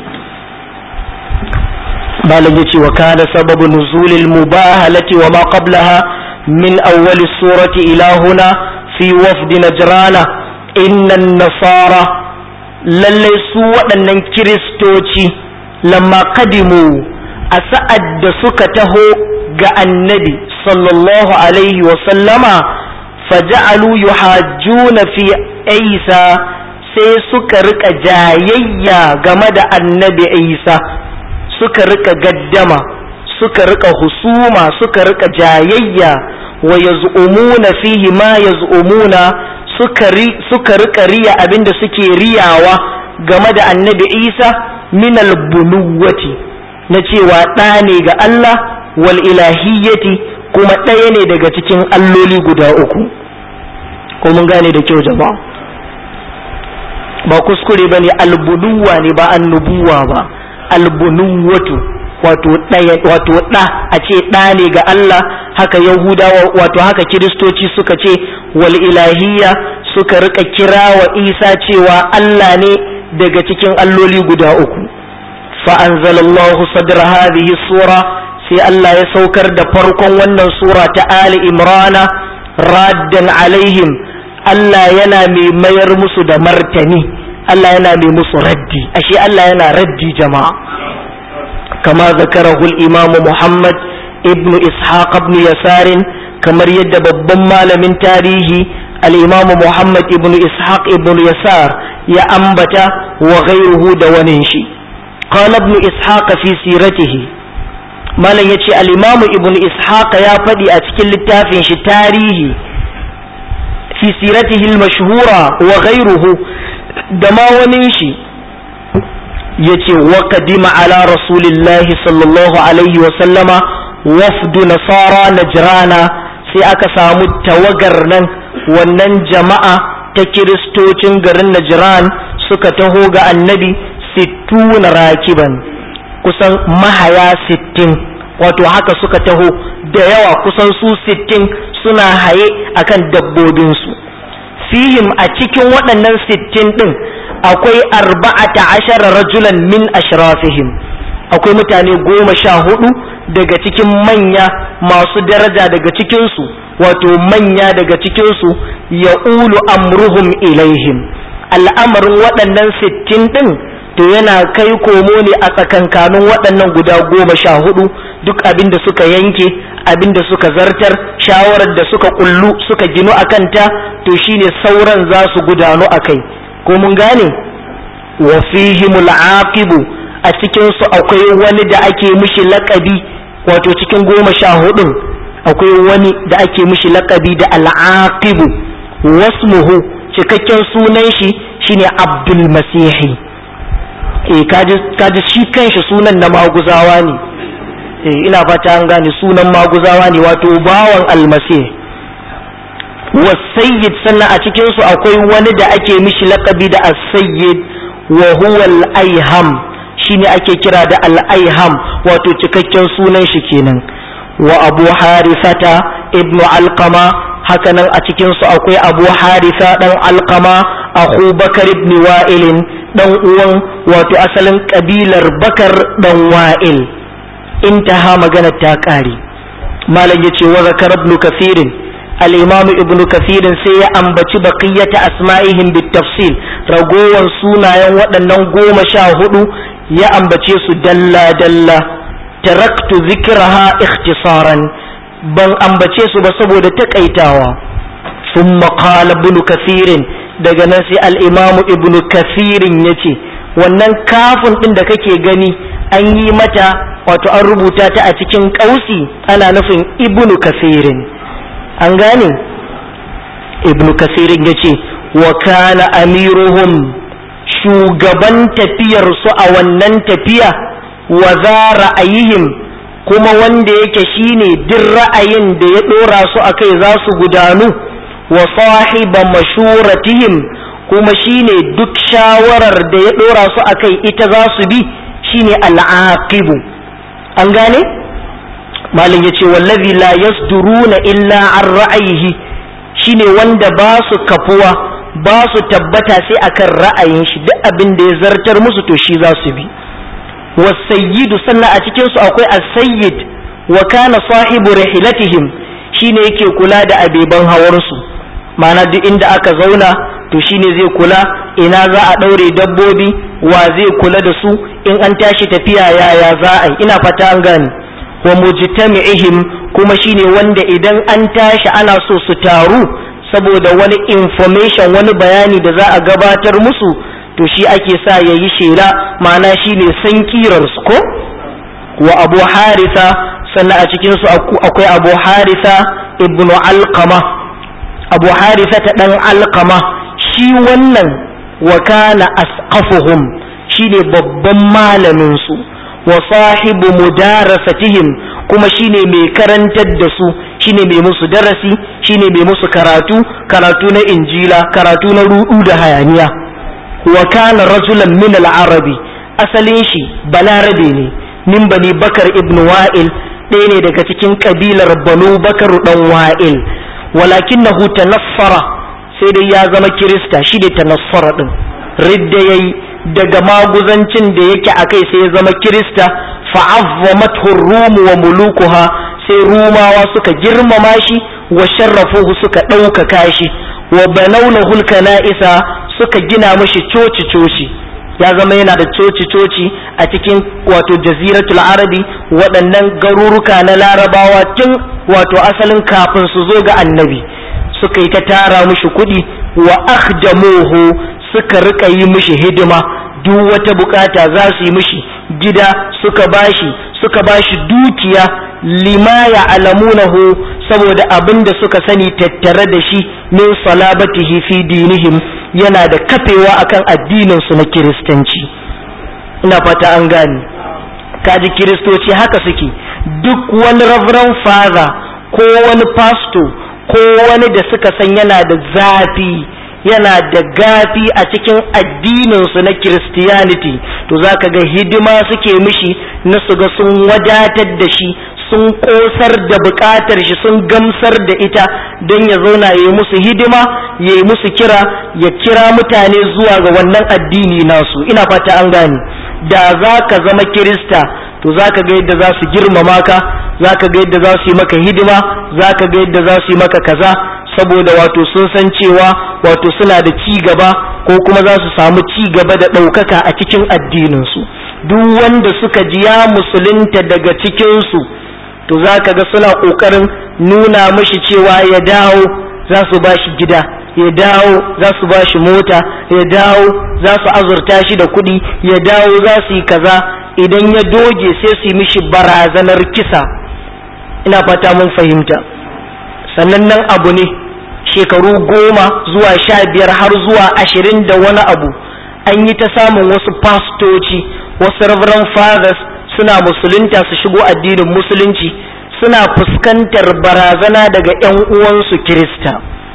S1: malam yace wa kana sababu nuzulil mubahalati wa ma qablaha min awwal surati ila huna fi wafd najrana inna nasara lalle su waɗannan kiristoci lamma qadimu a sa'ad da suka taho ga annabi sallallahu alaihi wa sallama faja'alu yuhajjuna fi isa sai suka rika jayayya game da annabi isa suka rika gaddama suka rika husuma suka rika jayayya wa yaz'umuna fihi ma yaz'umuna suka ri suka rika riya abinda suke riyawa game da annabi isa min al-bunuwati na cewa ɗa ne ga Allah wal ilahiyyati kuma ɗaya ne daga cikin alloli guda uku ko mun gane da kyau jama'a ba kuskure ba ne albunuwa ne ba annubuwa ba albunuwatu wato ɗaya wato ɗa a ce ɗa ne ga Allah haka yahudawa wato haka kiristoci suka ce wal ilahiyya suka rika kira wa isa cewa Allah ne daga cikin alloli guda uku fa anzalallahu sadra hadhihi sura sai Allah ya saukar da farkon wannan sura ta Ali Imrana raddan alaihim Allah yana mai mayar musu da martani Allah yana mai musu raddi ashe Allah yana raddi jama'a kama zakarahu al-imam Muhammad ibn Ishaq ibn Yasar kamar yadda babban malamin tarihi al-imam Muhammad ibn Ishaq ibn Yasar ya ambata wa ghayruhu da wani shi qala ibn Ishaq fi siratihi malam yace al-imam ibn Ishaq ya faɗi a cikin littafin shi tarihi fi siratihi al-mashhura wa ghayruhu da ma wani shi yace wa qadima ala rasulillahi sallallahu alaihi wa sallama wafdu nasara najrana sai aka samu tawagar nan wannan jama'a ta kiristocin garin najran suka taho ga annabi sittuna rakiban kusan mahaya sittin wato haka suka taho da yawa kusan su sittin suna haye akan dabbobinsu fihim a cikin waɗannan sittin ɗin akwai arba'ata ashara rajulan min ashrafihim akwai mutane goma sha hudu daga cikin manya masu daraja daga cikinsu wato manya daga cikinsu ya ulu amruhum ilaihim al'amarin waɗannan sittin ɗin to yana kai komo ne a tsakankanin waɗannan guda goma sha hudu duk abin da suka yanke abin da suka zartar shawarar da suka kullu suka ginu a kanta to shine sauran za su gudanu a kai ko mun gane wa fihimul aqibu a cikin su akwai wani da ake mishi laƙabi wato cikin goma sha hudun akwai wani da ake mishi laƙabi da al'aqibu wasmuhu cikakken sunan shi shine abdul masihi eh kaji kaji shi kanshi sunan na maguzawa ne eh ina fata an gane sunan maguzawa ne wato bawan almasih wasayyid sannan a cikin su akwai wani da ake mishi lakabi da as-sayyid wa huwa al-aiham shine ake kira da al-aiham wato cikakken sunan shi kenan wa abu harifata ibnu alqama hakanan a cikin su akwai abu harisa dan alqama akhu bakar ibn wa'il dan uwan wato asalin kabilar bakar dan wa'il intaha magana ta kare malam yace wa zakar ibn kathirin al-imam ibn kathirin sai ya ambaci baqiyata asma'ihim bitafsil ragowar sunayen waɗannan goma sha hudu ya ambace su dalla dalla taraktu zikraha ikhtisaran ban ambace su ba saboda takaitawa thumma qala ibn kathirin daga nan sai al-imam ibn kathirin yace wannan kafin din da kake gani an yi mata wato an rubuta ta a cikin kausi ana nufin ibn kathirin an gane ibn kathirin yace wa kana amiruhum shugaban tafiyar su a wannan tafiya wa za ra'ayihim kuma wanda yake shine duk ra'ayin da ya dora su akai za su gudanu wa sahiba mashuratihim kuma shine duk shawarar da ya dora su akai ita za su bi shine al'aqibu an gane malin yace wallazi la yasduruna illa an ra'ayihi shine wanda ba su kafuwa ba su tabbata sai akan ra'ayin shi duk abin da ya zartar musu to shi za su bi wasayyidu sannan a cikin su akwai as-sayyid wa kana sahibu rihilatihim shine yake kula da abeban hawar su ma'ana duk inda aka zauna to shine zai kula ina za a daure dabbobi wa zai kula da su in an tashi tafiya yaya za a yi ina fata an gane wa mujtami'ihim kuma shine wanda idan an tashi ana so su taru saboda wani information wani bayani da za a gabatar musu to shi ake sa ya yi shela ma'ana shi ne san kirarsu ko wa abu harisa sannan a cikinsu akwai abu harisa ibn alqama abu harisa ta ɗan alqama shi wannan wa kana asqafuhum shi ne babban malaminsu wa sahibu mudarasatihim kuma shine mai karantar da su shine mai musu darasi shine mai musu karatu karatu na injila karatu na rudu da hayaniya wa kana rajulan min al-arabi asalin shi balarabe ne min bani bakar ibn wa'il ɗaya ne daga cikin kabilar banu bakar dan wa'il walakinahu tanaffara sai dai ya zama kirista shi ne tanaffara din ridda yayi daga maguzancin da yake akai sai ya zama kirista fa'azzamathu rum wa mulukuha sai rumawa suka girmama shi wa sharrafuhu suka ɗaukaka shi wa banawlahu kana'isa suka gina mashi coci coci ya zama yana da coci coci a cikin wato jaziratul arabi waɗannan garuruka na larabawa tun wato asalin kafin su zo ga annabi suka yi ta tara mushi kuɗi wa akhdamuhu suka rika yi mishi hidima duk wata bukata za su yi mishi gida suka bashi suka bashi dukiya lima ya alamunahu saboda abin da suka sani tattare da shi min salabatihi fi dinihim yana da kafewa akan addinin su na kiristanci ina fata an gane kaji kiristoci haka suke duk wani reverend father ko wani pastor ko wani da suka san yana da zafi yana da gafi a cikin addininsu na Christianity to za ka ga hidima suke mishi na su ga sun wadatar da shi sun kosar da bukatar shi sun gamsar da ita don ya zauna ya yi musu hidima ya yi musu kira ya kira mutane zuwa ga wannan addini nasu ina fata an gane da za ka zama kirista to za ka ga yadda za su girmama ka za ka ga yadda za su yi maka hidima za ka ga yadda za su yi maka kaza saboda wato sun san cewa wato suna da ci gaba ko kuma za su samu ci gaba da ɗaukaka a cikin addininsu duk wanda suka ji ya musulunta daga cikinsu to za ka ga suna ƙoƙarin nuna mashi cewa ya dawo za su ba shi gida ya dawo za su ba shi mota ya dawo za su azurta shi da kuɗi ya dawo za su yi kaza idan ya doge sai su yi mishi barazanar kisa ina fata mun fahimta sannan nan abu ne shekaru goma zuwa sha biyar har zuwa ashirin da wani abu an yi ta samun wasu fastoci wasu reverend fathers suna musulunta su shigo addinin musulunci suna fuskantar barazana daga 'yan uwansu kirista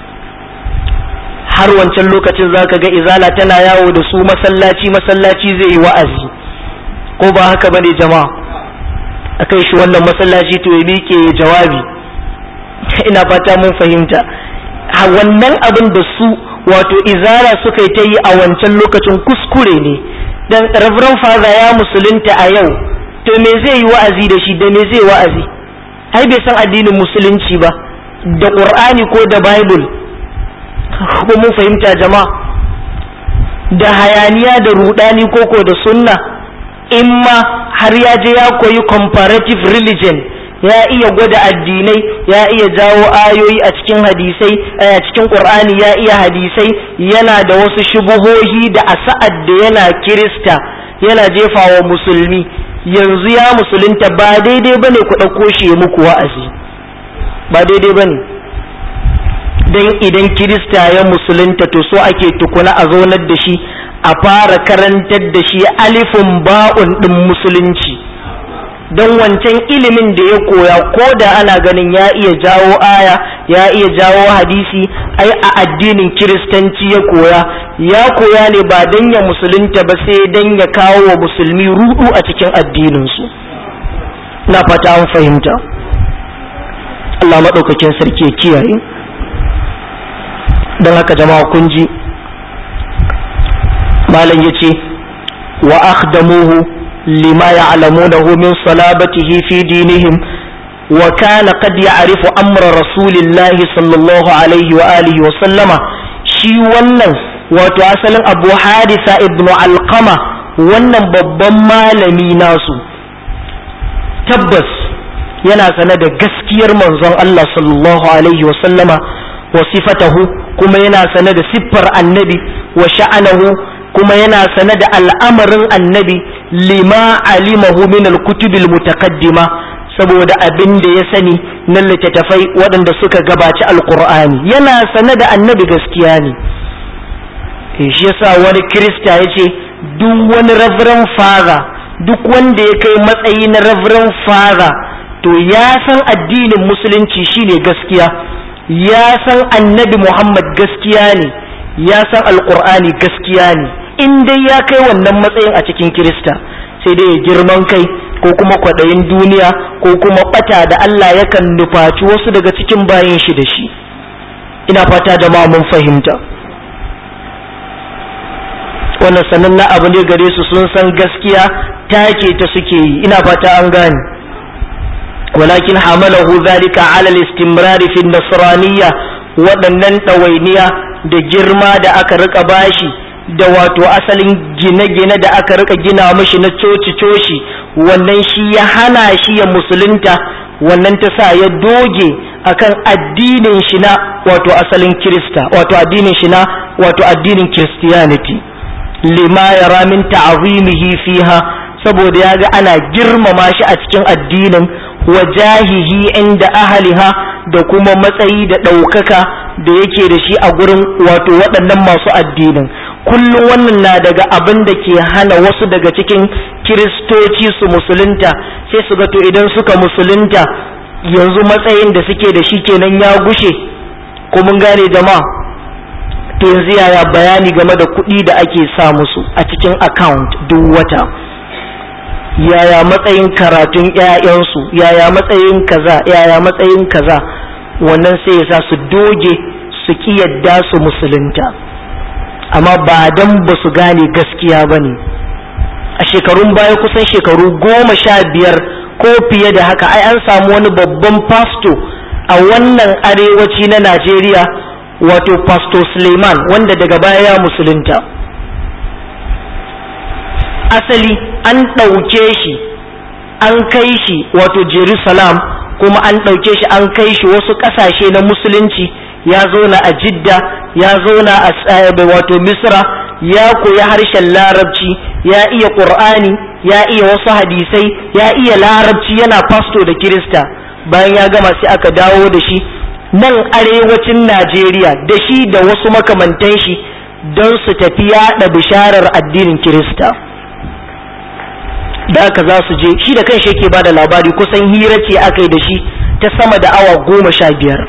S1: har wancan lokacin za ka ga izala tana yawo da su masallaci masallaci zai yi wa'azi ko ba haka ba ne jama'a a kai shi wannan masallaci to ya miƙe jawabi ina fata mun fahimta a wannan abin da su wato izara suka yi ta yi a wancan lokacin kuskure ne dan reverend father ya musulunta a yau to me zai yi wa'azi da shi da me zai wa'azi ai bai san addinin musulunci ba da ƙur'ani ko da bible ko mun fahimta jama'a da hayaniya da rudani koko da sunna in ma har ya je ya koyi comparative religion ya iya gwada addinai ya iya jawo ayoyi a cikin hadisai a cikin qur'ani ya iya hadisai yana da wasu shubuhohi da a sa'ad da yana kirista yana jefawa musulmi yanzu ya musulunta ba daidai bane ku ɗauko shi muku wa'azi ba daidai bane don idan kirista ya musulunta to so ake tukuna a zaunar da shi a fara karantar da shi alifin ba'un ɗin musulunci don wancan ilimin da ya koya ko da ana ganin ya iya jawo aya ya iya jawo hadisi ai a addinin kiristanci ya koya ya koya ne ba don ya musulunta ba sai don ya kawo wa musulmi rudu a cikin addininsu na fata an fahimta Allah maɗaukakin sarki ya kiyaye don haka jama'a kun ji malam ya ce wa akhdamuhu lima ya'lamunahu min salabatihi fi dinihim wa kana qad ya'rifu amra rasulillahi sallallahu alaihi wa alihi wa sallama shi wannan wato asalin abu hadisa ibnu alqama wannan babban malami nasu tabbas yana sane da gaskiyar manzon Allah sallallahu alaihi wa sallama wa sifatahu kuma yana sane da siffar annabi wa sha'anahu kuma yana sane da al'amarin annabi lima alimahu min al-kutubil mutaqaddima saboda abin da ya sani na littattafai waɗanda suka gabaci alkur'ani yana sane da annabi gaskiya ne shi yasa wani kirista ya ce duk wani reverend father duk wanda ya kai matsayi na reverend father to ya san addinin musulunci shine gaskiya ya san annabi Muhammad gaskiya ne ya san alkur'ani gaskiya ne in dai ya kai wannan matsayin a cikin kirista sai dai ya girman kai ko kuma kwaɗayin duniya ko kuma ɓata da Allah yakan nufaci wasu daga cikin bayan shi da shi ina fata jama'a mun fahimta wannan sanannen abu ne gare su sun san gaskiya take ta suke yi ina fata an gane ولكن حمله ذلك على الاستمرار في النصرانية waɗannan ɗawainiya da girma da aka rika bashi da wato asalin gine-gine da aka rika gina mashi na coci-coci wannan shi ya hana shi ya musulunta wannan ta sa ya doge akan addinin shi na wato asalin kirista wato addinin shi na wato addinin christianity lima ya min ta'azimihi fiha saboda ya ga ana girmama shi a cikin addinin wajahihi inda ahaliha da kuma matsayi da ɗaukaka da yake da shi a gurin wato waɗannan masu addinin kullum wannan na daga abin da ke hana wasu daga cikin kiristoci su musulunta sai su ga to idan suka musulunta yanzu matsayin da suke da shi kenan ya gushe ko mun gane jama'a to yanzu yaya bayani game da kuɗi da ake sa musu a cikin account duk wata yaya matsayin karatun ‘ya'yansu yaya matsayin kaza yaya matsayin kaza wannan sai ya sa su doge su ki yadda su musulunta amma ba dan ba su gane gaskiya ba ne a shekarun baya kusan shekaru goma sha biyar ko fiye da haka ai an samu wani babban fasto a wannan arewaci na najeriya wato fasto suleiman wanda daga baya ya musulunta asali an ɗauke shi an kai shi wato jerusalem kuma an ɗauke shi an kai shi wasu ƙasashe na musulunci ya zauna a jidda ya zauna a wato misra ya koyi harshen larabci ya iya ƙur'ani ya iya wasu hadisai ya iya larabci yana fasto da kirista bayan ya gama sai aka dawo da shi nan arewacin najeriya da shi da wasu makamantan shi don su tafi yaɗa bisharar addinin kirista da aka za su je shi da kanshi yake ba da labari kusan hira ce aka yi da shi ta sama da awa goma sha biyar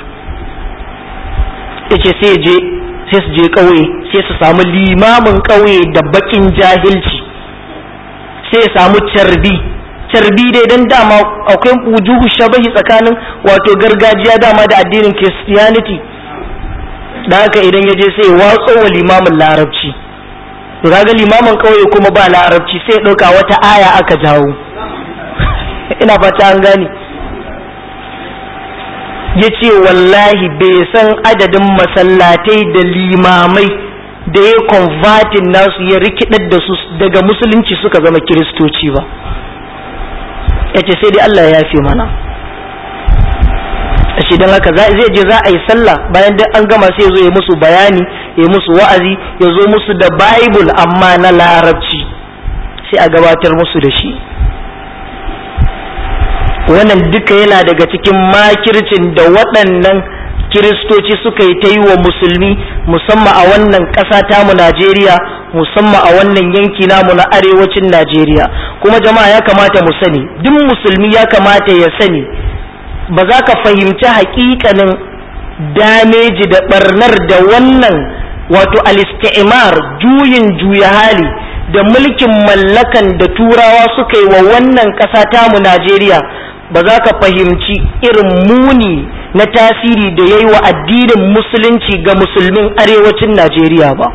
S1: yace sai je sai su je ƙauye sai su samu limamin ƙauye da bakin jahilci sai ya samu carbi carbi dai dan dama akwai wujuhu shabahi tsakanin wato gargajiya dama da addinin christianity da haka idan ya je sai ya watso wa limamin larabci to kaga limamin kauye kuma ba larabci sai ya ɗauka wata aya aka jawo ina fata an gane ya ce wallahi bai san adadin masallatai da limamai da ya konvatin nasu ya rikidar da su daga musulunci suka zama kiristoci ba ya ce sai dai Allah ya yafe mana ashe don haka zai je za a yi sallah bayan duk an gama sai ya zo ya musu bayani ya musu wa'azi ya zo musu da bible amma na larabci sai a gabatar musu da shi wannan duka yana daga cikin makircin da waɗannan kiristoci suka yi ta yi wa musulmi musamman a wannan ƙasa tamu najeriya musamman a wannan yanki namu na arewacin najeriya kuma jama'a ya kamata mu sani duk musulmi ya kamata ya sani ba za ka fahimci haƙiƙanin dameji da ɓarnar da wannan wato al-istimar juyin juya hali da mulkin mallakan da turawa suka yi wa wannan ƙasa tamu najeriya ba za ka fahimci irin muni na tasiri da ya yi wa addinin musulunci ga musulmin arewacin najeriya ba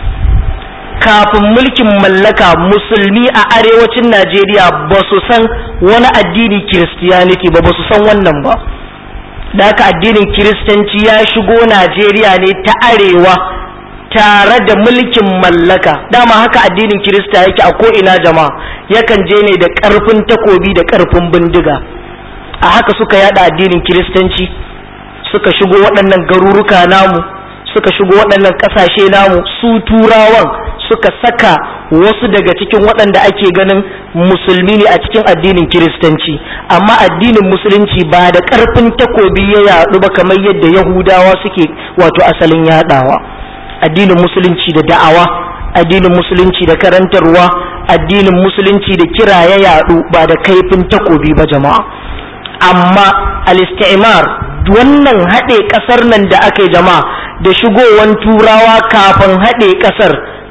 S1: kafin mulkin mallaka musulmi a arewacin najeriya ba su san wani addini kiristiyaniti ba ba su san wannan ba da haka addinin kiristanci ya shigo najeriya ne ta arewa tare da mulkin mallaka dama haka addinin kirista yake a ko'ina jama'a yakan je ne da ƙarfin takobi da ƙarfin bindiga a haka suka yada addinin kiristanci suka shigo waɗannan garuruka namu suka shigo waɗannan ƙasashe namu su turawan suka saka wasu daga cikin waɗanda ake ganin musulmi ne a cikin addinin kiristanci amma addinin musulunci ba da ƙarfin takobi ya yaɗu ba kamar yadda yahudawa suke wato asalin yaɗawa addinin musulunci da da'awa addinin musulunci da karantarwa addinin musulunci da kira ya yaɗu ba da kaifin takobi ba jama'a amma al-istimar wannan haɗe ƙasar nan da aka yi jama'a da shigowan turawa kafin haɗe ƙasar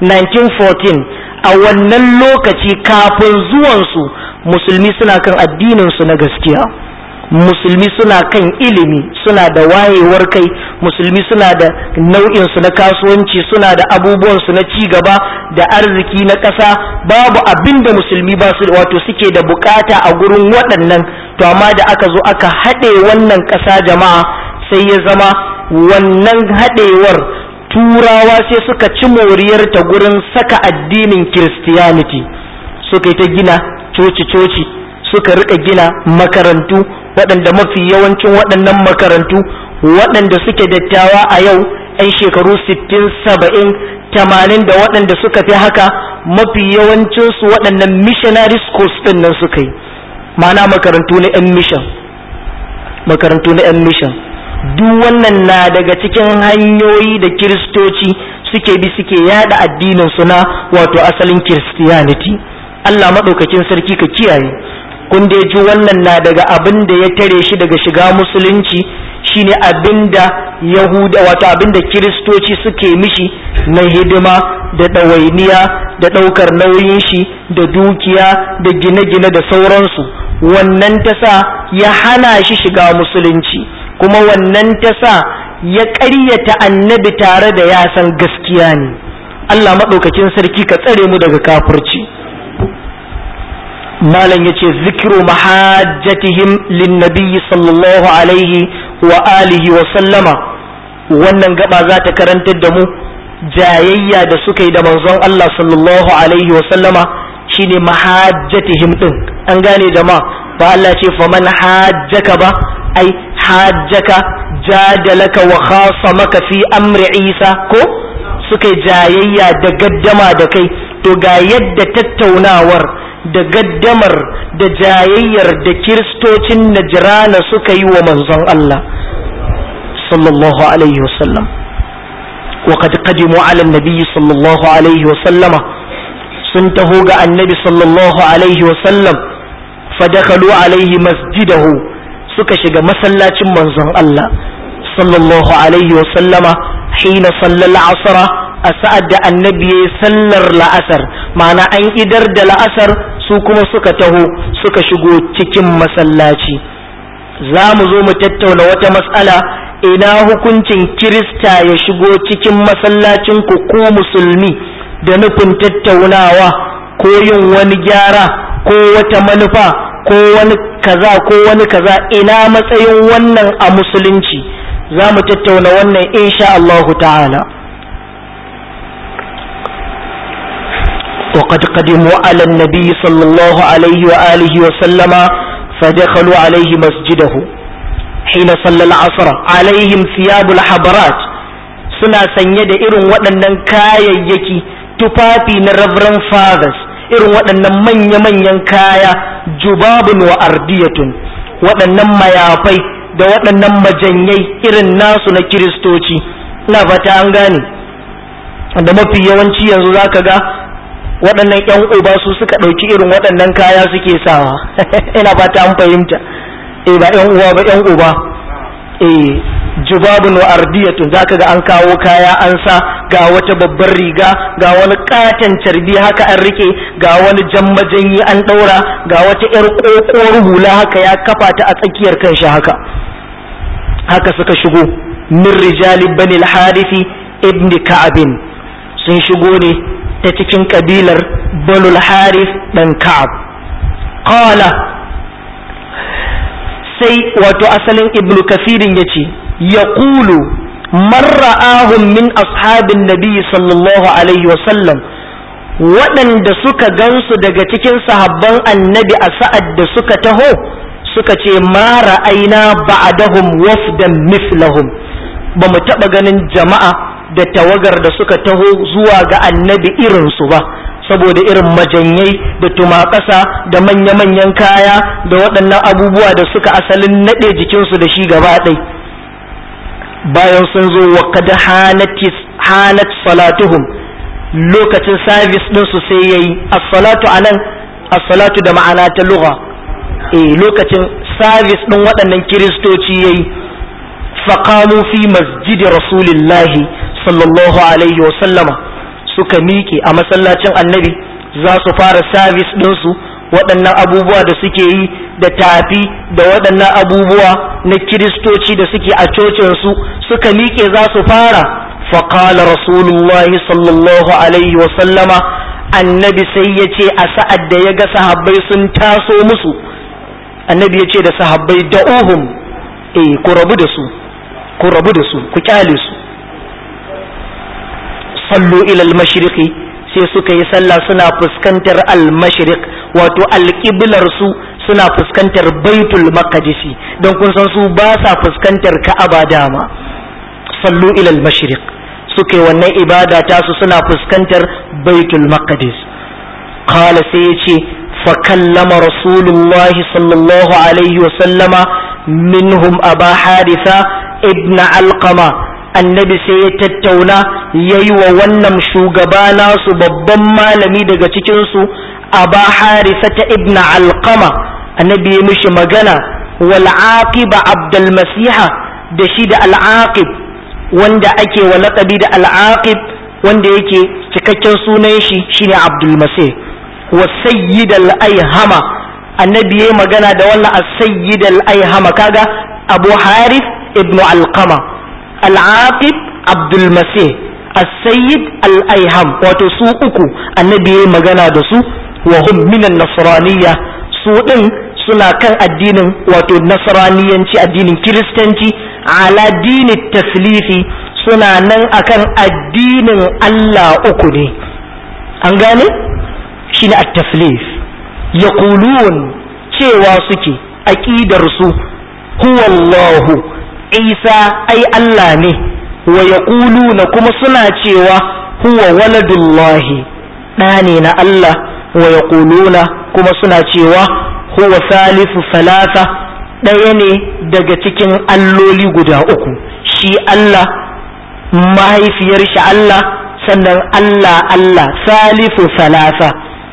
S1: 1914 a wannan lokaci kafin zuwansu musulmi suna kan addininsu na gaskiya musulmi suna kan ilimi suna da wayewar kai musulmi suna da nau'insu na kasuwanci suna da abubuwansu na ci gaba da arziki na ƙasa babu abin da musulmi ba su wato suke da bukata a gurin waɗannan to amma da aka zo aka haɗe wannan ƙasa jama'a sai ya zama wannan haɗewar turawa sai suka ci moriyarta gurin saka addinin kiristiyaniti suka yi ta gina coci-coci suka rika gina makarantu waɗanda mafi yawancin waɗannan makarantu waɗanda suke dattawa a yau 'yan shekaru 60 70 tamanin da waɗanda suka fi haka mafi yawancinsu waɗannan missionary schools ɗin nan suka yi ma'ana makarantu na 'yan mission makarantu na 'yan mission duk wannan na daga cikin hanyoyi da kiristoci suke bi suke yada addinin su na wato asalin christianity Allah maɗaukakin sarki ka kiyaye kun da ji wannan na daga abin da ya tare shi daga shiga musulunci shine abin da yahuda wato abin da kiristoci suke mishi na hidima da ɗawainiya da ɗaukar nauyin shi da dukiya da gine-gine da sauransu wannan ta sa ya hana shi shiga musulunci kuma wannan ta sa ya ƙaryata annabi tare da ya san gaskiya ne Allah maɗaukakin sarki ka tsare mu daga kafirci malam ya ce zikiru mahajjatihim linnabiyyi sallallahu alaihi wa alihi wa sallama wannan gaba za ta karantar da mu jayayya da suka yi da manzon Allah sallallahu alaihi wa sallama shine mahajjatihim din an gane jama'a ba Allah ce faman hajjaka ba ai hajjaka jadalaka wa khasamaka fi amri Isa ko suka yi jayayya da gaddama da kai to ga yadda tattaunawar da gaddamar da jayayyar da kiristocin najrana suka yi wa manzon Allah sallallahu alaihi wasallam وقد قدموا على النبي صلى الله عليه وسلم سنتهوا النبي صلى الله عليه وسلم فدخلوا عليه مسجده suka shiga masallacin manzon Allah sallallahu alaihi wa sallama hina sallal asra a sa'ad da annabi ya sallar la'asar ma'ana an idar da la'asar su kuma suka taho suka shigo cikin masallaci za mu zo mu tattauna wata matsala ina hukuncin kirista ya shigo cikin masallacin ku ko musulmi da nufin tattaunawa ko yin wani gyara ko wata manufa ko wani kaza ko wani kaza ina matsayin wannan a musulunci za mu tattauna wannan insha Allahu ta'ala وقد قدموا على النبي صلى الله عليه وآله وسلم فدخلوا عليه مسجده حين صلى العصر عليهم ثياب الحبرات suna sanye da irin waɗannan kayayyaki tufafi na Reverend Fathers irin waɗannan manya-manyan kaya jubabun wa ardiyatun waɗannan mayafai da waɗannan majanyai irin nasu na kiristoci ina fata an gane da mafi yawanci yanzu zaka ga waɗannan 'yan uba su suka ɗauki irin waɗannan kaya suke sawa ina fata an fahimta eh ba 'yan uwa ba 'yan uba eh jubabun wa ardiyatun zaka ga an kawo kaya an sa ga wata babbar riga ga wani katon carbi haka an rike ga wani jan majanyi an ɗaura ga wata 'yar ƙoƙuwar hula haka ya kafa ta a tsakiyar kanshi haka haka suka shigo min rijali bani al-harithi ibn ka'abin sun shigo ne ta cikin kabilar banul harif dan ka'ab qala sai wato asalin ibnu kafirin ya ce ya kulu marra'ahun min ashabin nabi sallallahu alaihi wasallam waɗanda suka gansu daga cikin sahabban annabi a sa'ad da suka taho suka ce ma ra'aina ba'dahum wafdan mislahum ba mu taɓa ganin jama'a da tawagar da suka taho zuwa ga annabi irinsu ba saboda irin majanyai da tumakasa da manya-manyan kaya da waɗannan abubuwa da suka asalin naɗe jikinsu da shi gaba ɗai bayan sun zo wa kada hanat salatuhum lokacin sabis ɗinsu sai ya yi assalatu a nan assalatu da ma'ana ta lugha eh lokacin sabis ɗin waɗannan kiristoci ya yi faƙamu fi masjidi rasulillahi sallallahu alaihi wa sallama suka miƙe a masallacin annabi za su fara sabis ɗinsu waɗannan abubuwa da suke yi da tafi da waɗannan abubuwa na kiristoci da suke a cocinsu suka miƙe za su fara faƙala rasulullahi sallallahu alaihi wa sallama annabi sai ya ce a sa'ad da ya ga sahabbai sun taso musu annabi ya ce da sahabbai da'uhum eh ku rabu da su ku rabu da su ku kyale su sallu ilal mashriqi sai suka yi sallah suna fuskantar al-mashriq wato alƙiblar su suna fuskantar baitul maqdisi don kun san su ba sa fuskantar ka'aba dama sallu ilal mashriq suka yi wannan ibada ta su suna fuskantar baitul maqdis qala sai yace fa kallama rasulullahi sallallahu alaihi wa sallama minhum aba haritha ibn alqama annabi sai ya tattauna ya yi wa wannan shugaba nasu babban malami daga cikinsu aba harisa ta ibn alqama annabi ya mishi magana wal aqiba abdul masiha da shi da al aqib wanda ake wa laqabi da al aqib wanda yake cikakken sunan shi shine abdul masih wa sayyid al ayhama annabi ya magana da wannan as sayyid al ayhama kaga abu harith ibn alqama al'aqib abdul masih as-sayyid al-aiham wato su uku annabi yayi magana da su wa hum minan nasraniyya su din suna kan addinin wato nasraniyanci addinin kiristanci ala dini taslifi suna nan akan addinin Allah uku ne an gane shine at-taslif yaqulun cewa suke aqidar su huwa Allahu isa ai Allah ne wa yaquluna kuma suna cewa huwa waladullahi ɗa ne na Allah wa yaquluna kuma suna cewa huwa salisu salasa ɗaya ne daga cikin alloli guda uku shi Allah mahaifiyar shi Allah sannan Allah Allah salisu salasa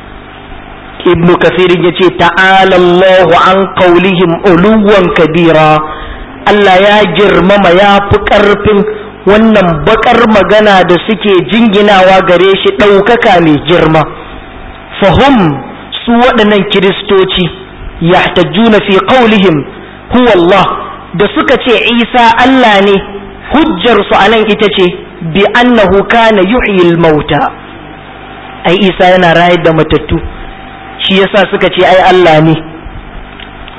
S1: ibnu kasirin ya ce ta'ala Allahu an qaulihim uluwan kabira Allah ya girmama ya fi ƙarfin wannan bakar magana da suke jinginawa gare shi ɗaukaka mai girma fahim su waɗannan kiristoci yahtajjuna fi qaulihim huwa Allah da suka ce Isa Allah ne hujjarsu a nan ita ce bi annahu kana yuhyil mauta ai Isa yana rayar da matattu shi yasa suka ce ai Allah ne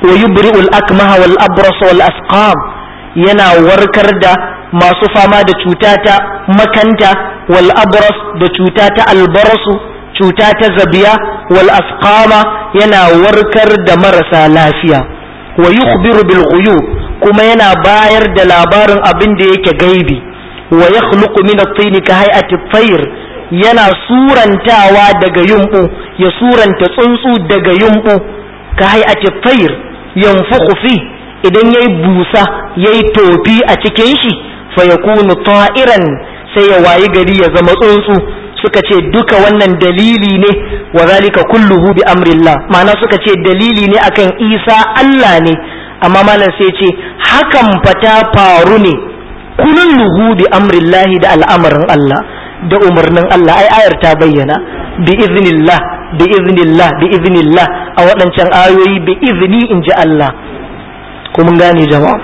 S1: wa yubri'ul akmaha wal abras wal asqam yana warkar da masu fama da cuta ta makanta wal abras da cuta ta albarasu cuta ta zabiya wal asqama yana warkar da marasa lafiya wa yukhbiru bil ghuyub kuma yana bayar da labarin abin da yake gaibi wa yakhluqu min at-tin ka hay'ati at-tayr yana surantawa daga yumbu ya suranta tsuntsu daga yumbu ka hay'ati at-tayr yanfukhu fi idan yayi busa yayi tofi a cikin shi fa yakunu ta'iran sai ya wayi gari ya zama tsuntsu suka ce duka wannan dalili ne wa zalika kulluhu bi amrillah ma'ana suka ce dalili ne akan Isa Allah ne amma malam sai ce hakan fata faru ne kulluhu bi amrillahi da al'amarin Allah da umarnin Allah ai ayar ta bayyana bi iznillah bi iznillah bi iznillah a waɗancan ayoyi bi izni in ji Allah ko mun gane jama'a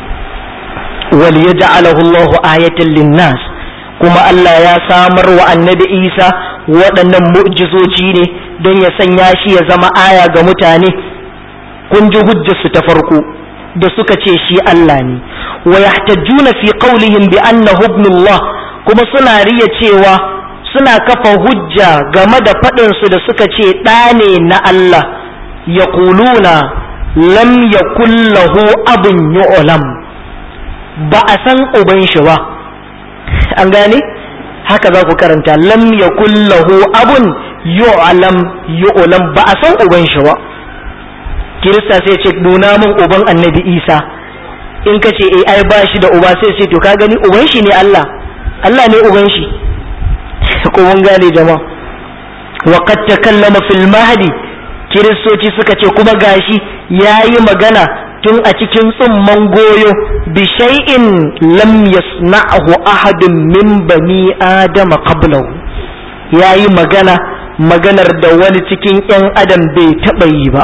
S1: wal yaj'alahu Allahu ayatan linnas kuma Allah ya samar wa annabi Isa waɗannan mu'jizoji ne don ya sanya shi ya zama aya ga mutane kun ji hujjarsu ta farko da suka ce shi Allah ne wa yahtajjuna fi qawlihim bi annahu ibnullah kuma suna riya cewa suna kafa hujja game da faɗin su da suka ce ɗa ne na Allah yaquluna lam yakul lahu abun yu'lam ba a san uban shi ba an gane haka za ku karanta lam yakul lahu abun yu'lam yu'lam ba a san uban shi ba kirista sai ce nuna min uban annabi isa in ka ce eh ai ba shi da uba sai ce to ka gani uban shi ne Allah Allah ne uban shi ko mun gane jama'a wa qad takallama fil mahdi kiristoci suka ce kuma gashi yayi magana tun a cikin tsumman goyo bi shay'in lam yasna'hu ahadun min bani adama qablahu yayi magana maganar da wani cikin yan adam bai taɓa yi ba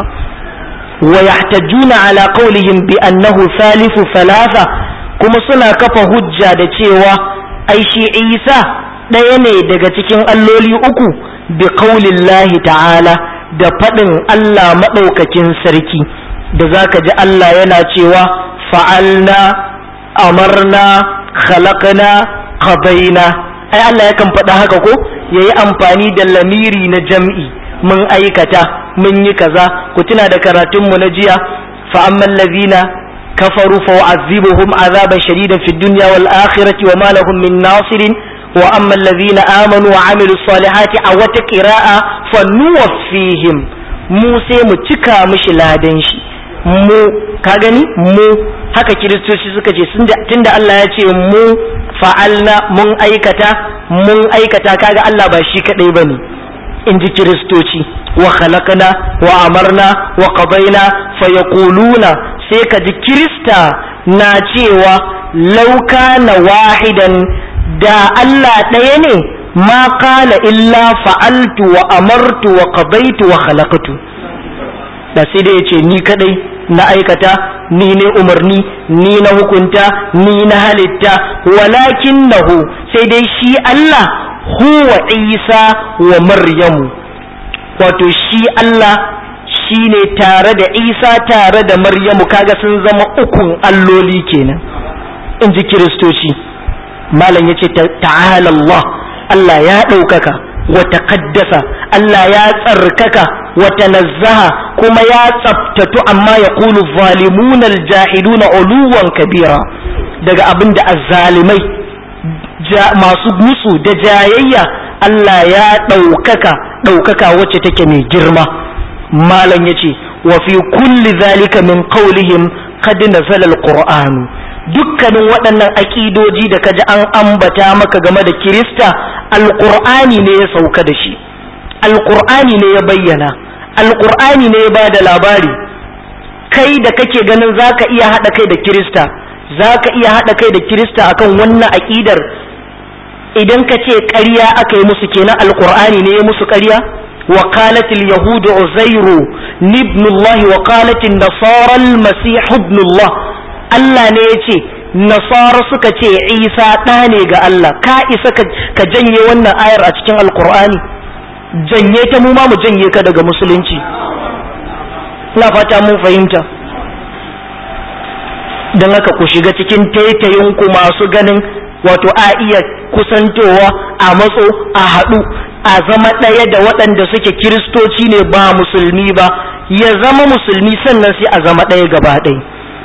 S1: ويحتجون على قولهم بأنه ثالث ثلاثة كما سنا كفا هجة da cewa ai shi Isa ɗaya ne daga cikin alloli uku bi qaulillahi ta'ala da faɗin Allah maɗaukakin sarki da zaka ji Allah yana cewa fa'alna amarna khalaqna qadaina ai Allah yakan faɗa haka ko yayi amfani da lamiri na jam'i mun aikata mun yi kaza ku tuna da karatunmu na jiya fa amman ladina kafaru fa u'azzibuhum azaban shadidan fid dunya wal akhirati wa ma lahum min nasirin wa amman ladina amanu wa amilus salihati a wata qira'a fa nuwaffihim mu sai mu cika mishi ladan shi mu ka gani mu haka kiristoci suka ce tunda Allah ya ce mu fa'alna mun aikata mun aikata kaga Allah ba shi kadai bane in ji kiristoci wa khalaqna wa amarna wa qadaina fa yaquluna sai ka ji kirista na cewa lauka na wahidan da Allah ɗaya ne ma qala illa fa'altu wa amartu wa qadaitu wa khalaqtu da sai dai yace ni kadai na aikata ni ne umarni ni na hukunta ni na halitta walakinnahu sai dai shi Allah huwa isa wa maryamu wato shi Allah shi ne tare da isa tare da maryamu kaga sun zama ukun alloli kenan in ji kiristoci malam ya ce ta'ala Allah Allah ya ɗaukaka wa taqaddasa Allah ya tsarkaka wa tanazzaha kuma ya tsaftatu amma ya kulu zalimunal jahiluna uluwan kabira daga abin da azzalimai masu musu da jayayya Allah ya ɗaukaka ɗaukaka wacce take mai girma malam ya ce wa fi kulli zalika min qawlihim qad nazala alqur'anu dukkanin waɗannan aƙidoji da kaji an ambata maka game da kirista alqur'ani ne ya sauka da shi alqur'ani ne ya bayyana alqur'ani ne ya bada labari kai da kake ganin zaka iya haɗa kai da kirista zaka iya haɗa kai da kirista akan wannan aƙidar idan ka ce ƙarya aka yi musu kenan alƙur'ani ne ya musu ƙarya wa qalat al yahud uzairu ibn allah wa qalat an nasara al masih ibn allah Allah ne ya ce nasara suka ce isa ɗa ne ga Allah ka isa ka janye wannan ayar a cikin alƙur'ani janye ta mu ma mu janye ka daga musulunci ina fata mun fahimta don haka ku shiga cikin taitayinku masu ganin wato a iya kusantowa a matso a haɗu a zama ɗaya da waɗanda suke kiristoci ne ba musulmi ba ya zama musulmi sannan sai a zama ɗaya gaba ɗaya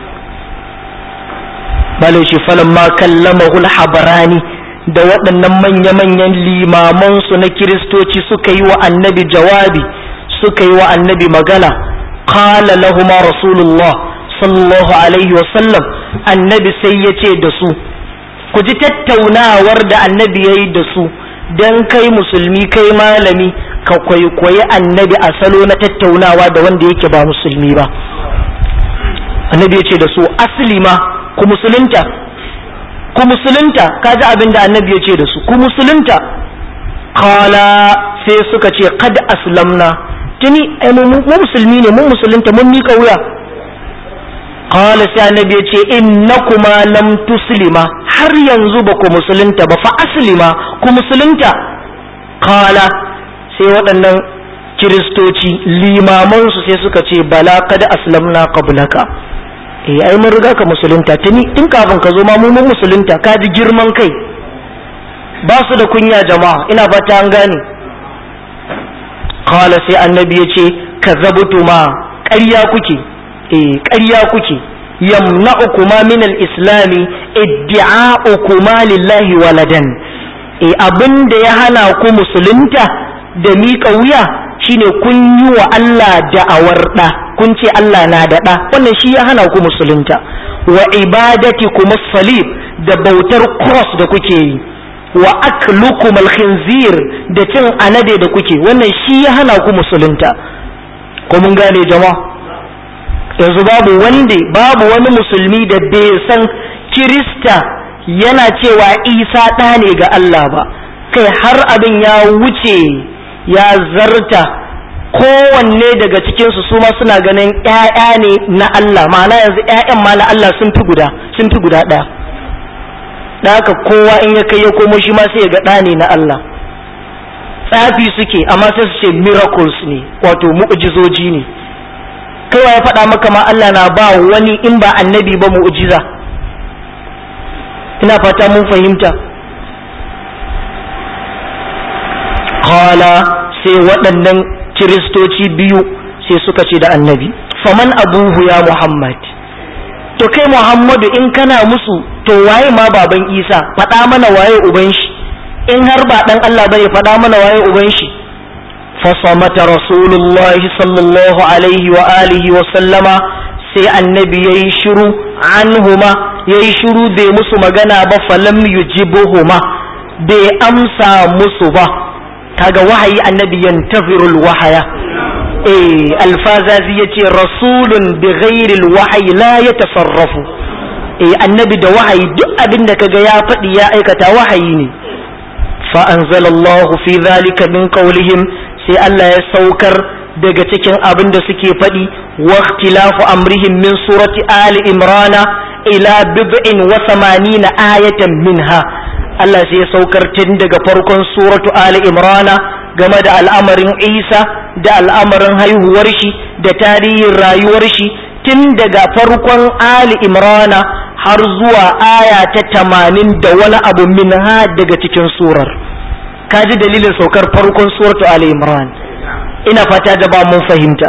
S1: balai shi falon ma kallamahul habarani da waɗannan manya-manyan limamansu na kiristoci suka yi wa annabi jawabi suka yi wa annabi magana qala lahuma rasulullah sallallahu alaihi wasallam annabi sai ya ce da su ku ji tattaunawar da annabi ya yi da su don kai musulmi kai malami ka kwaikwayi annabi a salo na tattaunawa da wanda yake ba musulmi ba annabi ya ce da su asali ma ku musulunta ku musulunta kaji abin da annabi ya ce da su ku musulunta kala sai suka ce kad aslamna tuni mu musulmi ne mun musulunta mun mika wuya kala sai annabi ya ce innakuma lam tuslima har yanzu ba ku musulunta ba fa aslima ku musulunta kala sai waɗannan kiristoci limamansu sai suka ce bala kad aslamna qablaka eh ai mun riga ka musulunta tuni tun kafin ka zo ma mu mun musulunta ka ji girman kai ba su da kunya jama'a ina fata an gane qala sai annabi ya ce kazzabtuma ƙarya kuke eh ƙarya kuke yamna'ukuma min al-islami iddi'a'ukuma lillahi waladan eh abinda ya hana ku musulunta da miƙa wuya shine kun yi wa Allah da'awar ɗa kun ce Allah na da ɗa wannan shi ya hana ku musulunta wa ibadati kuma salib da bautar cross da kuke yi wa aklukum alkhinzir da cin anade da kuke wannan shi ya hana ku musulunta ko mun gane jama'a yanzu babu wanda babu wani musulmi da bai san kirista yana cewa isa ɗa ne ga Allah ba kai har abin ya wuce ya zarta kowanne daga cikinsu su ma suna ganin ‘ya'ya ne na Allah ma'ana yanzu ‘ya'yan ma na Allah sun fi guda sun fi guda ɗaya da haka kowa in ya kai ya komo shi ma sai ya ga ɗa ne na Allah tsafi suke amma sai su ce miracles ne wato mu'ujizoji ne kaiwa ya faɗa maka ma Allah na ba wani in ba annabi ba mu'ujiza ina fata mun fahimta qala sai waɗannan kiristoci biyu sai suka ce da annabi faman abuhu ya muhammad to kai muhammadu in kana musu to waye ma baban isa faɗa mana waye uban shi in har ba ɗan allah bane faɗa mana waye uban shi fasamata rasulullahi sallallahu alaihi wa alihi wa sallama sai annabi yayi shiru anhuma yayi shiru bai musu magana ba falam yujibuhuma bai amsa musu ba kaga wahayi annabi yantazirul wahaya eh alfazazi yace rasulun bi ghairil wahyi la yatasarrafu eh annabi da wahayi duk abin da kaga ya faɗi ya aikata wahayi ne fa anzalallahu fi dhalika min qawlihim sai Allah ya saukar daga cikin abin da suke faɗi wa ikhtilafu amrihim min surati ali imrana ila bid'in wa samanina ayatan minha Allah sai ya saukar tun daga farkon suratu Ali Imrana game da al'amarin Isa da al'amarin haihuwar shi da tarihin rayuwar shi tun daga farkon Ali Imrana har zuwa aya ta tamanin da wani abu minha daga cikin surar. Kaji dalilin saukar farkon suratu Ali Imran. Ina fata da ba mun fahimta.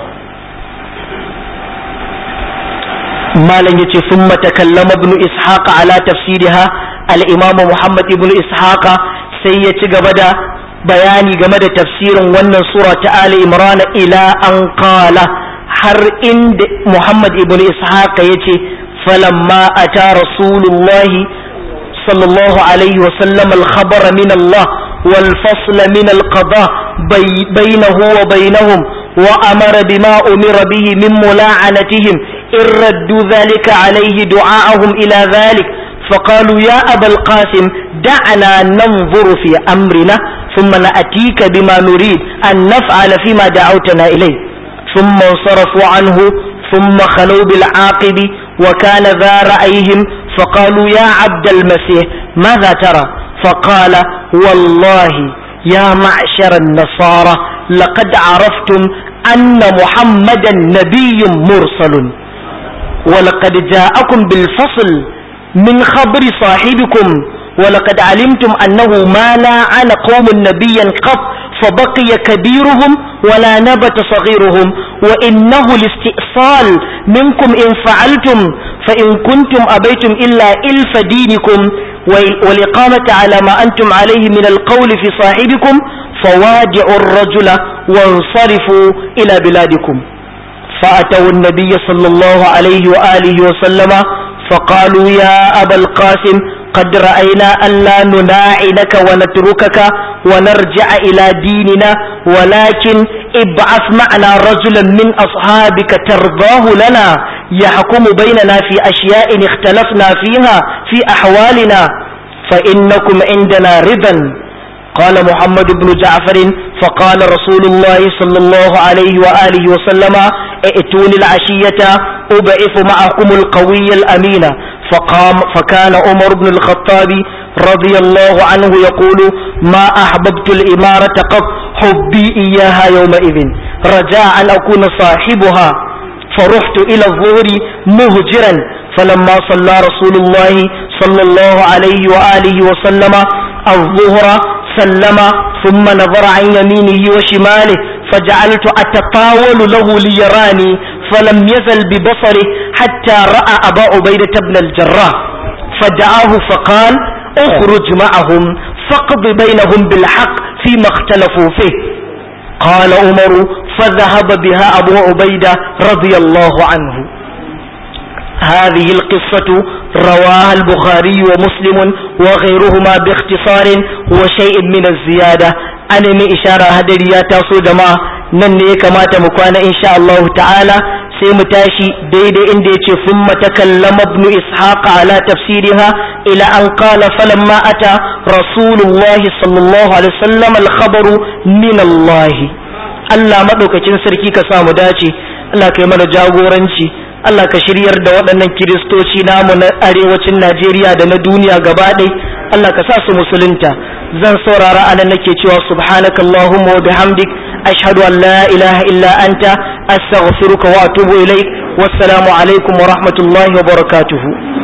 S1: malam yace summa takallama ibn ishaq ala tafsiriha al-imam muhammad ibn ishaq sai ya ci gaba da bayani game da tafsirin wannan sura ta ali imran ila an qala har inda muhammad ibn ishaq yace falamma ata rasulullahi sallallahu alaihi wa sallam al-khabara min Allah wal fasla min al-qada bainahu wa bainahum وأمر بما أمر به من ملاعنتهم إن ردوا ذلك عليه دعاءهم إلى ذلك فقالوا يا أبا القاسم دعنا ننظر في أمرنا ثم نأتيك بما نريد أن نفعل فيما دعوتنا إليه ثم انصرفوا عنه ثم خلوا بالعاقب وكان ذا رأيهم فقالوا يا عبد المسيح ماذا ترى فقال والله يا معشر النصارى لقد عرفتم أن محمدا نبي مرسل ولقد جاءكم بالفصل من خبر صاحبكم ولقد علمتم أنه ما لاعن قوم نبيا قط فبقي كبيرهم ولا نبت صغيرهم وإنه الاستئصال منكم إن فعلتم فإن كنتم أبيتم إلا إلف دينكم والإقامة على ما أنتم عليه من القول في صاحبكم فوادعوا الرجل وانصرفوا إلى بلادكم فأتوا النبي صلى الله عليه وآله وسلم فقالوا يا أبا القاسم قد رأينا ألا نناعنك ونتركك ونرجع إلى ديننا ولكن ابعث معنا رجلا من أصحابك ترضاه لنا يحكم بيننا في أشياء اختلفنا فيها في أحوالنا فإنكم عندنا رضا قال محمد بن جعفر فقال رسول الله صلى الله عليه وآله وسلم ائتوني العشية أبعث معكم القوي الأمين فقام فكان عمر بن الخطاب رضي الله عنه يقول ما أحببت الإمارة قط حبي إياها يومئذ رجاء أن أكون صاحبها فرحت إلى الظهر مهجرا فلما صلى رسول الله صلى الله عليه وآله وسلم الظهر سلم ثم نظر عن يمينه وشماله فجعلت أتطاول له ليراني فلم يزل ببصره حتى رأى أبا عبيدة بن الجراح فدعاه فقال اخرج معهم فاقض بينهم بالحق فيما اختلفوا فيه قال عمر فذهب بها أبو عبيدة رضي الله عنه هذه القصة رواها البخاري ومسلم وغيرهما باختصار وشيء من الزيادة أنا من إشارة هدريا تاسو جماعة نني كما تمكوانا إن شاء الله تعالى سيمتاشي ديد إندي ثم تكلم ابن إسحاق على تفسيرها إلى أن قال فلما أتى رسول الله صلى الله عليه وسلم الخبر من الله Allah maɗaukacin sarki ka samu dace Allah kai mana jagoranci Allah ka shiryar da waɗannan kiristoci namu na arewacin Najeriya da na duniya gaba ɗai Allah ka sa su musulunta zan saurara anan nake cewa subhanakallahumma wa bihamdik ashhadu an la ilaha illa anta astaghfiruka wa atubu ilaik wassalamu alaikum wa rahmatullahi wa barakatuhu